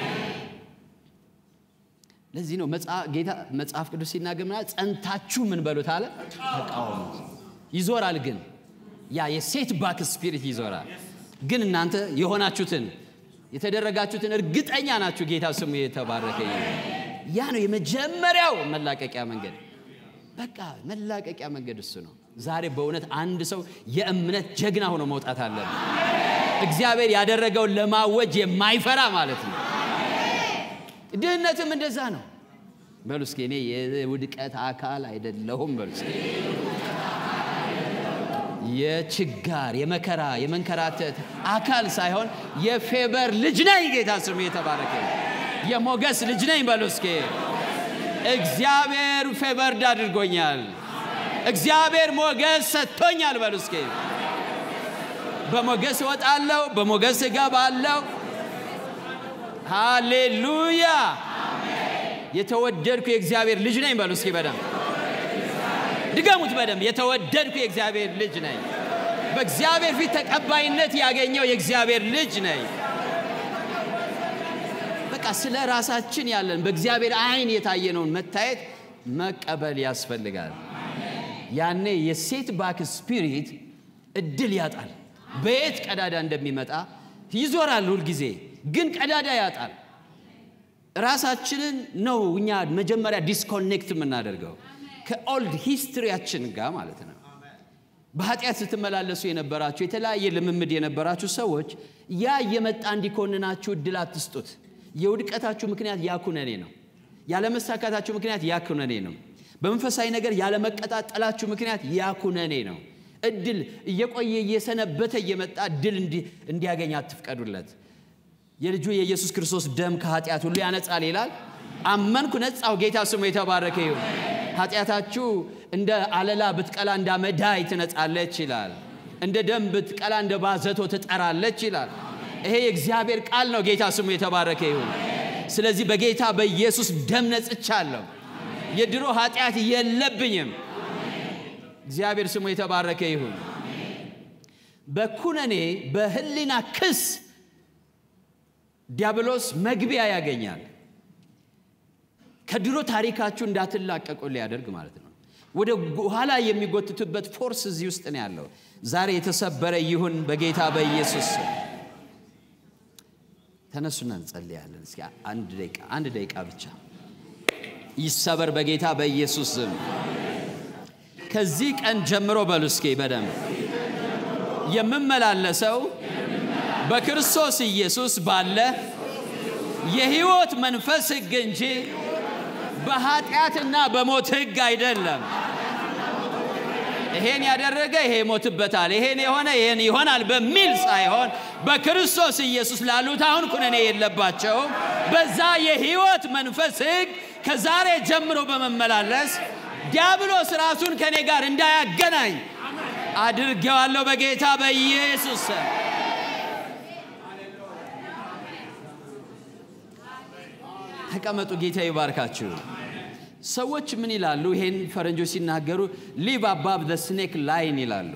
ለዚህ ነው ጌታ መጽሐፍ ቅዱስ ሲናገር ምናል ጸንታችሁ ምን በሉት አለ ተቃወሙት። ይዞራል ግን ያ የሴት ባክ ስፒሪት ይዞራል። ግን እናንተ የሆናችሁትን የተደረጋችሁትን እርግጠኛ ናችሁ። ጌታ ስሙ የተባረከ ያ ነው የመጀመሪያው መላቀቂያ መንገድ። በቃ መላቀቂያ መንገድ እሱ ነው። ዛሬ በእውነት አንድ ሰው የእምነት ጀግና ሆኖ መውጣት አለበት። እግዚአብሔር ያደረገውን ለማወጅ የማይፈራ ማለት ነው። ድህነትም እንደዛ ነው። በሉ እስኪ እኔ የውድቀት አካል አይደለሁም። በሉ እስኪ የችጋር የመከራ የመንከራተት አካል ሳይሆን የፌበር ልጅ ነኝ። ጌታ ስሙ የተባረከ የሞገስ ልጅ ነኝ። በሉ እስኪ እግዚአብሔር ፌቨርድ አድርጎኛል። እግዚአብሔር ሞገስ ሰጥቶኛል። በሉ እስኪ በሞገስ እወጣለሁ፣ በሞገስ እገባለሁ። ሃሌሉያ! የተወደድኩ የእግዚአብሔር ልጅ ነኝ። በሉ እስኪ በደንብ ድገሙት፣ በደንብ የተወደድኩ የእግዚአብሔር ልጅ ነኝ። በእግዚአብሔር ፊት ተቀባይነት ያገኘው የእግዚአብሔር ልጅ ነኝ። በቃ ስለ ራሳችን ያለን በእግዚአብሔር ዓይን የታየነውን መታየት መቀበል ያስፈልጋል። ያኔ የሴት ባክ ስፒሪት እድል ያጣል። በየት ቀዳዳ እንደሚመጣ ይዞራል። ሁልጊዜ ግን ቀዳዳ ያጣል። ራሳችንን ነው እኛ መጀመሪያ ዲስኮኔክት የምናደርገው ከኦልድ ሂስትሪያችን ጋር ማለት ነው። በኃጢአት ስትመላለሱ የነበራችሁ የተለያየ ልምምድ የነበራችሁ ሰዎች ያ እየመጣ እንዲኮንናችሁ እድል አትስጡት። የውድቀታችሁ ምክንያት ያኩነኔ ነው። ያለመሳካታችሁ ምክንያት ያኩነኔ ነው። በመንፈሳዊ ነገር ያለመቀጣጠላችሁ ምክንያት ያኩነኔ ነው። እድል እየቆየ እየሰነበተ እየመጣ እድል እንዲያገኝ አትፍቀዱለት። የልጁ የኢየሱስ ክርስቶስ ደም ከኃጢአት ሁሉ ያነጻል ይላል። አመንኩ፣ ነጻው። ጌታ ስሙ የተባረከ ይሁን። ኃጢአታችሁ እንደ አለላ ብትቀላ እንደ አመዳይ ትነጻለች ይላል። እንደ ደም ብትቀላ እንደ ባዘቶ ትጠራለች ይላል። ይሄ የእግዚአብሔር ቃል ነው። ጌታ ስሙ የተባረከ ይሁን። ስለዚህ በጌታ በኢየሱስ ደም ነጽቻለሁ። የድሮ ኃጢአት የለብኝም። እግዚአብሔር ስሙ የተባረከ ይሁን። በኩነኔ በህሊና ክስ ዲያብሎስ መግቢያ ያገኛል። ከድሮ ታሪካችሁ እንዳትላቀቁ ሊያደርግ ማለት ነው። ወደ ኋላ የሚጎትቱበት ፎርስ እዚህ ውስጥ ነው ያለው። ዛሬ የተሰበረ ይሁን በጌታ በኢየሱስ ተነሱና እንጸልያለን። እስኪ አንድ ደቂቃ አንድ ደቂቃ ብቻ ይሰበር በጌታ በኢየሱስ ስም። ከዚህ ቀን ጀምሮ በሉ እስኪ በደንብ የምመላለሰው በክርስቶስ ኢየሱስ ባለ የሕይወት መንፈስ ሕግ እንጂ በኃጢአትና በሞት ሕግ አይደለም። ይሄን ያደረገ ይሄ ይሞትበታል፣ ይሄን የሆነ ይሄን ይሆናል በሚል ሳይሆን በክርስቶስ ኢየሱስ ላሉት አሁን ኩነኔ የለባቸውም። በዛ የሕይወት መንፈስ ሕግ ከዛሬ ጀምሮ በመመላለስ ዲያብሎስ ራሱን ከእኔ ጋር እንዳያገናኝ አድርጌዋለሁ በጌታ በኢየሱስ ስም። ተቀመጡ። ጌታ ይባርካችሁ። ሰዎች ምን ይላሉ? ይሄን ፈረንጆች ሲናገሩ ሊቭ አባብ ዘ ስኔክ ላይን ይላሉ።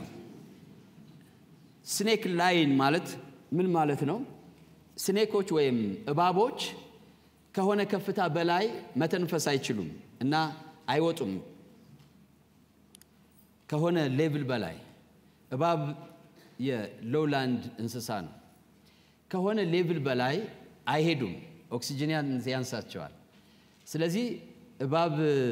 ስኔክ ላይን ማለት ምን ማለት ነው? ስኔኮች ወይም እባቦች ከሆነ ከፍታ በላይ መተንፈስ አይችሉም እና አይወጡም። ከሆነ ሌቭል በላይ እባብ የሎውላንድ እንስሳ ነው። ከሆነ ሌቭል በላይ አይሄዱም፣ ኦክሲጅን ያንሳቸዋል። ስለዚህ እባብ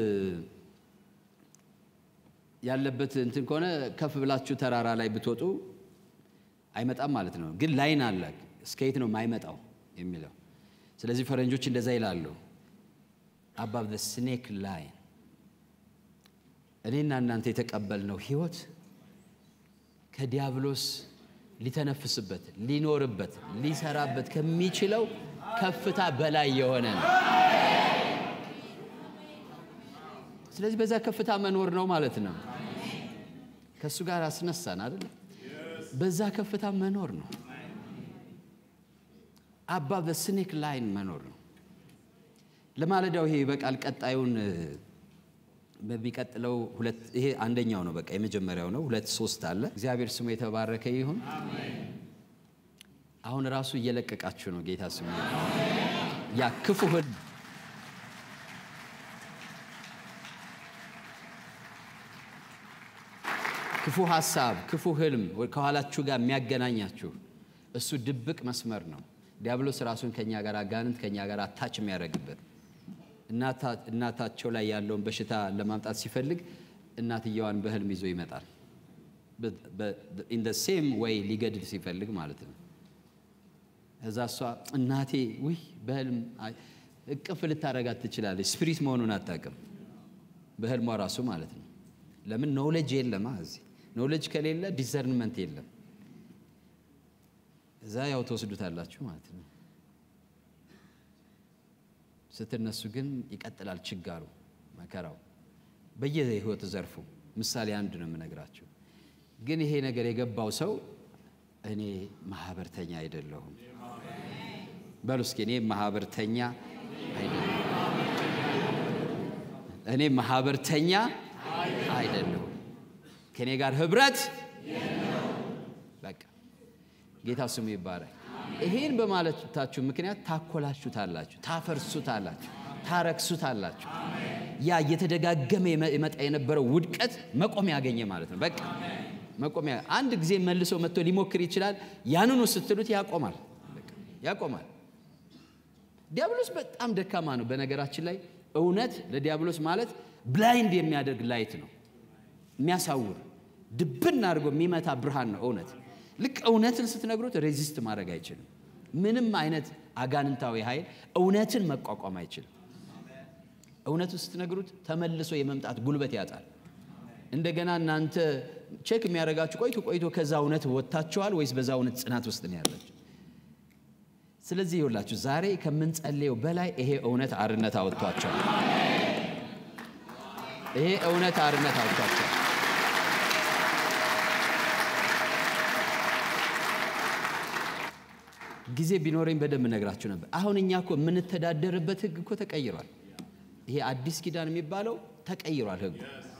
ያለበት እንትን ከሆነ ከፍ ብላችሁ ተራራ ላይ ብትወጡ አይመጣም ማለት ነው። ግን ላይን አለ፣ እስከ የት ነው የማይመጣው የሚለው። ስለዚህ ፈረንጆች እንደዛ ይላሉ፣ አባብ ዘ ስኔክ ላይን። እኔና እናንተ የተቀበልነው ህይወት ከዲያብሎስ ሊተነፍስበት፣ ሊኖርበት፣ ሊሰራበት ከሚችለው ከፍታ በላይ የሆነ ነው። ስለዚህ በዛ ከፍታ መኖር ነው ማለት ነው። ከእሱ ጋር አስነሳን አይደል? በዛ ከፍታ መኖር ነው። አባ በስኔክ ላይን መኖር ነው። ለማለዳው ይሄ በቃል ቀጣዩን በሚቀጥለው ሁለት ይሄ አንደኛው ነው። በቃ የመጀመሪያው ነው። ሁለት ሶስት አለ። እግዚአብሔር ስሙ የተባረከ ይሁን። አሁን ራሱ እየለቀቃችሁ ነው። ጌታ ስሙ ያ ክፉ ህልም ክፉ ሀሳብ፣ ክፉ ህልም ከኋላችሁ ጋር የሚያገናኛችሁ እሱ ድብቅ መስመር ነው። ዲያብሎስ ራሱን ከኛ ጋር አጋንንት ከኛ ጋር አታች የሚያደርግበት እናታቸው ላይ ያለውን በሽታ ለማምጣት ሲፈልግ እናትየዋን በህልም ይዞ ይመጣል። ኢን ደ ሴም ወይ ሊገድል ሲፈልግ ማለት ነው። እዛ እሷ እናቴ ውይ በህልም እቅፍ ልታረጋት ትችላለች። ስፒሪት መሆኑን አታውቅም። በህልሟ ራሱ ማለት ነው። ለምን ኖውሌጅ የለማ እዚህ ኖውሌጅ ከሌለ ዲሰርንመንት የለም። እዛ ያው ተወስዱታላችሁ ማለት ነው። ስትነሱ ግን ይቀጥላል ችጋሩ፣ መከራው በየህይወት ዘርፉ። ምሳሌ አንድ ነው የምነግራችሁ። ግን ይሄ ነገር የገባው ሰው እኔ ማህበርተኛ አይደለሁም በሉ እስኪ። እኔ ማህበርተኛ አይደለሁም፣ እኔ ማህበርተኛ አይደለሁም፣ ከእኔ ጋር ህብረት በቃ ጌታ ስሙ ይባረክ። ይሄን በማለታችሁ ምክንያት ታኮላችሁታላችሁ፣ ታፈርሱታላችሁ፣ ታረክሱታላችሁ። ያ እየተደጋገመ የመጣ የነበረው ውድቀት መቆሚያ ያገኘ ማለት ነው። በቃ መቆሚያ አንድ ጊዜ መልሶ መጥቶ ሊሞክር ይችላል። ያንኑ ስትሉት ያቆማል፣ ያቆማል። ዲያብሎስ በጣም ደካማ ነው። በነገራችን ላይ እውነት ለዲያብሎስ ማለት ብላይንድ የሚያደርግ ላይት ነው፣ የሚያሳውር ድብን አድርጎ የሚመታ ብርሃን ነው እውነት ልክ እውነትን ስትነግሩት ሬዚስት ማድረግ አይችልም። ምንም አይነት አጋንንታዊ ኃይል እውነትን መቋቋም አይችልም። እውነትን ስትነግሩት ተመልሶ የመምጣት ጉልበት ያጣል። እንደገና እናንተ ቼክ የሚያደርጋችሁ ቆይቶ ቆይቶ ከዛ እውነት ወጥታችኋል ወይስ በዛ እውነት ጽናት ውስጥ ነው ያላችሁ? ስለዚህ ይኸውላችሁ ዛሬ ከምንጸልየው በላይ ይሄ እውነት አርነት አወጥቷቸዋል። ይሄ እውነት አርነት አወጥቷቸዋል። ጊዜ ቢኖረኝ በደንብ ነግራችሁ ነበር። አሁን እኛ እኮ የምንተዳደርበት ህግ እኮ ተቀይሯል። ይሄ አዲስ ኪዳን የሚባለው ተቀይሯል። ህጉ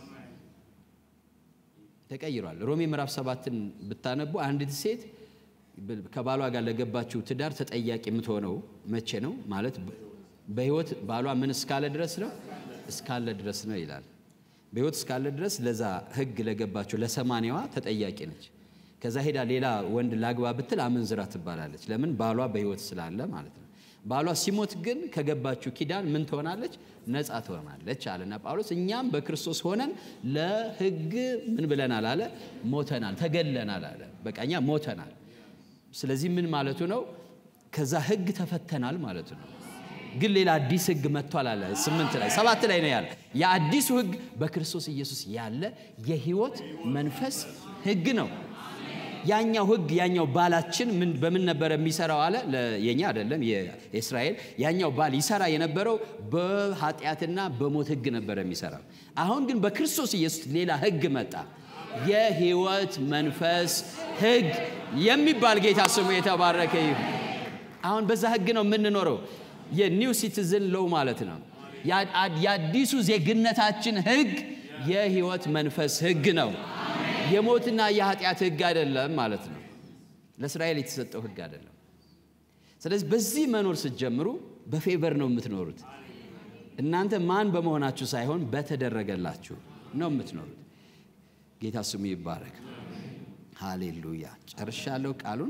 ተቀይሯል። ሮሜ ምዕራፍ ሰባትን ብታነቡ አንዲት ሴት ከባሏ ጋር ለገባችው ትዳር ተጠያቂ የምትሆነው መቼ ነው? ማለት በህይወት ባሏ ምን እስካለ ድረስ ነው? እስካለ ድረስ ነው ይላል። በህይወት እስካለ ድረስ ለዛ ህግ ለገባችው ለሰማንያዋ ተጠያቂ ነች። ከዛ ሄዳ ሌላ ወንድ ላግባ ብትል አመንዝራ ትባላለች። ለምን? ባሏ በህይወት ስላለ ማለት ነው። ባሏ ሲሞት ግን ከገባችው ኪዳን ምን ትሆናለች? ነፃ ትሆናለች አለና ጳውሎስ። እኛም በክርስቶስ ሆነን ለህግ ምን ብለናል አለ? ሞተናል፣ ተገለናል አለ። በቃ እኛ ሞተናል። ስለዚህ ምን ማለቱ ነው? ከዛ ህግ ተፈተናል ማለቱ ነው። ግን ሌላ አዲስ ህግ መጥቷል አለ። ስምንት ላይ ሰባት ላይ ነው ያለ። የአዲሱ ህግ በክርስቶስ ኢየሱስ ያለ የህይወት መንፈስ ህግ ነው። ያኛው ህግ ያኛው ባላችን በምን ነበረ የሚሰራው አለ። የኛ አይደለም የእስራኤል ያኛው ባል ይሰራ የነበረው በኃጢአትና በሞት ህግ ነበረ የሚሰራው። አሁን ግን በክርስቶስ ኢየሱስ ሌላ ህግ መጣ። የህይወት መንፈስ ህግ የሚባል ጌታ ስሙ የተባረከ ይሁን። አሁን በዛ ህግ ነው የምንኖረው። የኒው ሲቲዝን ሎው ማለት ነው። የአዲሱ ዜግነታችን ህግ የህይወት መንፈስ ህግ ነው። የሞትና የኃጢአት ህግ አይደለም ማለት ነው። ለእስራኤል የተሰጠው ህግ አይደለም። ስለዚህ በዚህ መኖር ስትጀምሩ በፌቨር ነው የምትኖሩት። እናንተ ማን በመሆናችሁ ሳይሆን በተደረገላችሁ ነው የምትኖሩት። ጌታ ስሙ ይባረክ። ሃሌሉያ። ጨርሻለሁ ቃሉን።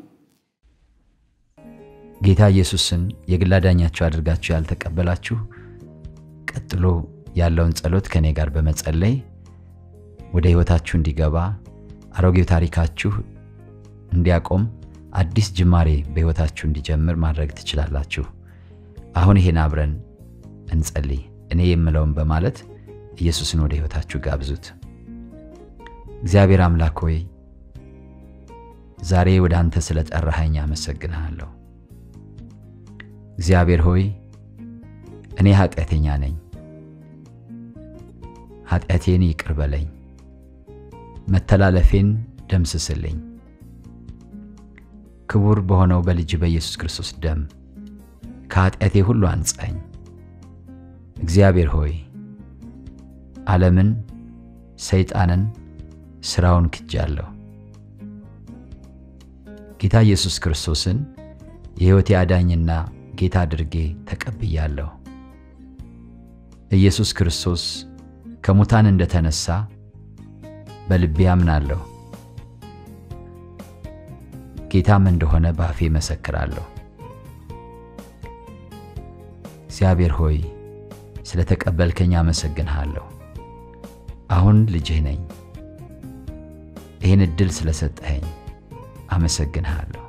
ጌታ ኢየሱስን የግል አዳኛችሁ አድርጋችሁ ያልተቀበላችሁ ቀጥሎ ያለውን ጸሎት ከእኔ ጋር በመጸለይ ወደ ህይወታችሁ እንዲገባ አሮጌው ታሪካችሁ እንዲያቆም አዲስ ጅማሬ በህይወታችሁ እንዲጀምር ማድረግ ትችላላችሁ። አሁን ይሄን አብረን እንጸልይ። እኔ የምለውን በማለት ኢየሱስን ወደ ህይወታችሁ ጋብዙት። እግዚአብሔር አምላክ ሆይ ዛሬ ወደ አንተ ስለ ጠራኸኝ አመሰግንሃለሁ። እግዚአብሔር ሆይ እኔ ኃጢአተኛ ነኝ። ኃጢአቴን ይቅር በለኝ፣ መተላለፌን ደምስስልኝ። ክቡር በሆነው በልጅ በኢየሱስ ክርስቶስ ደም ከኃጢአቴ ሁሉ አንጻኝ። እግዚአብሔር ሆይ ዓለምን፣ ሰይጣንን፣ ሥራውን ክጃለሁ። ጌታ ኢየሱስ ክርስቶስን የሕይወቴ አዳኝና ጌታ አድርጌ ተቀብያለሁ። ኢየሱስ ክርስቶስ ከሙታን እንደተነሳ በልቤ አምናለሁ። ጌታም እንደሆነ በአፌ መሰክራለሁ። እግዚአብሔር ሆይ ስለ ተቀበልከኝ አመሰግንሃለሁ። አሁን ልጅህ ነኝ። ይህን ዕድል ስለሰጠኸኝ አመሰግንሃለሁ።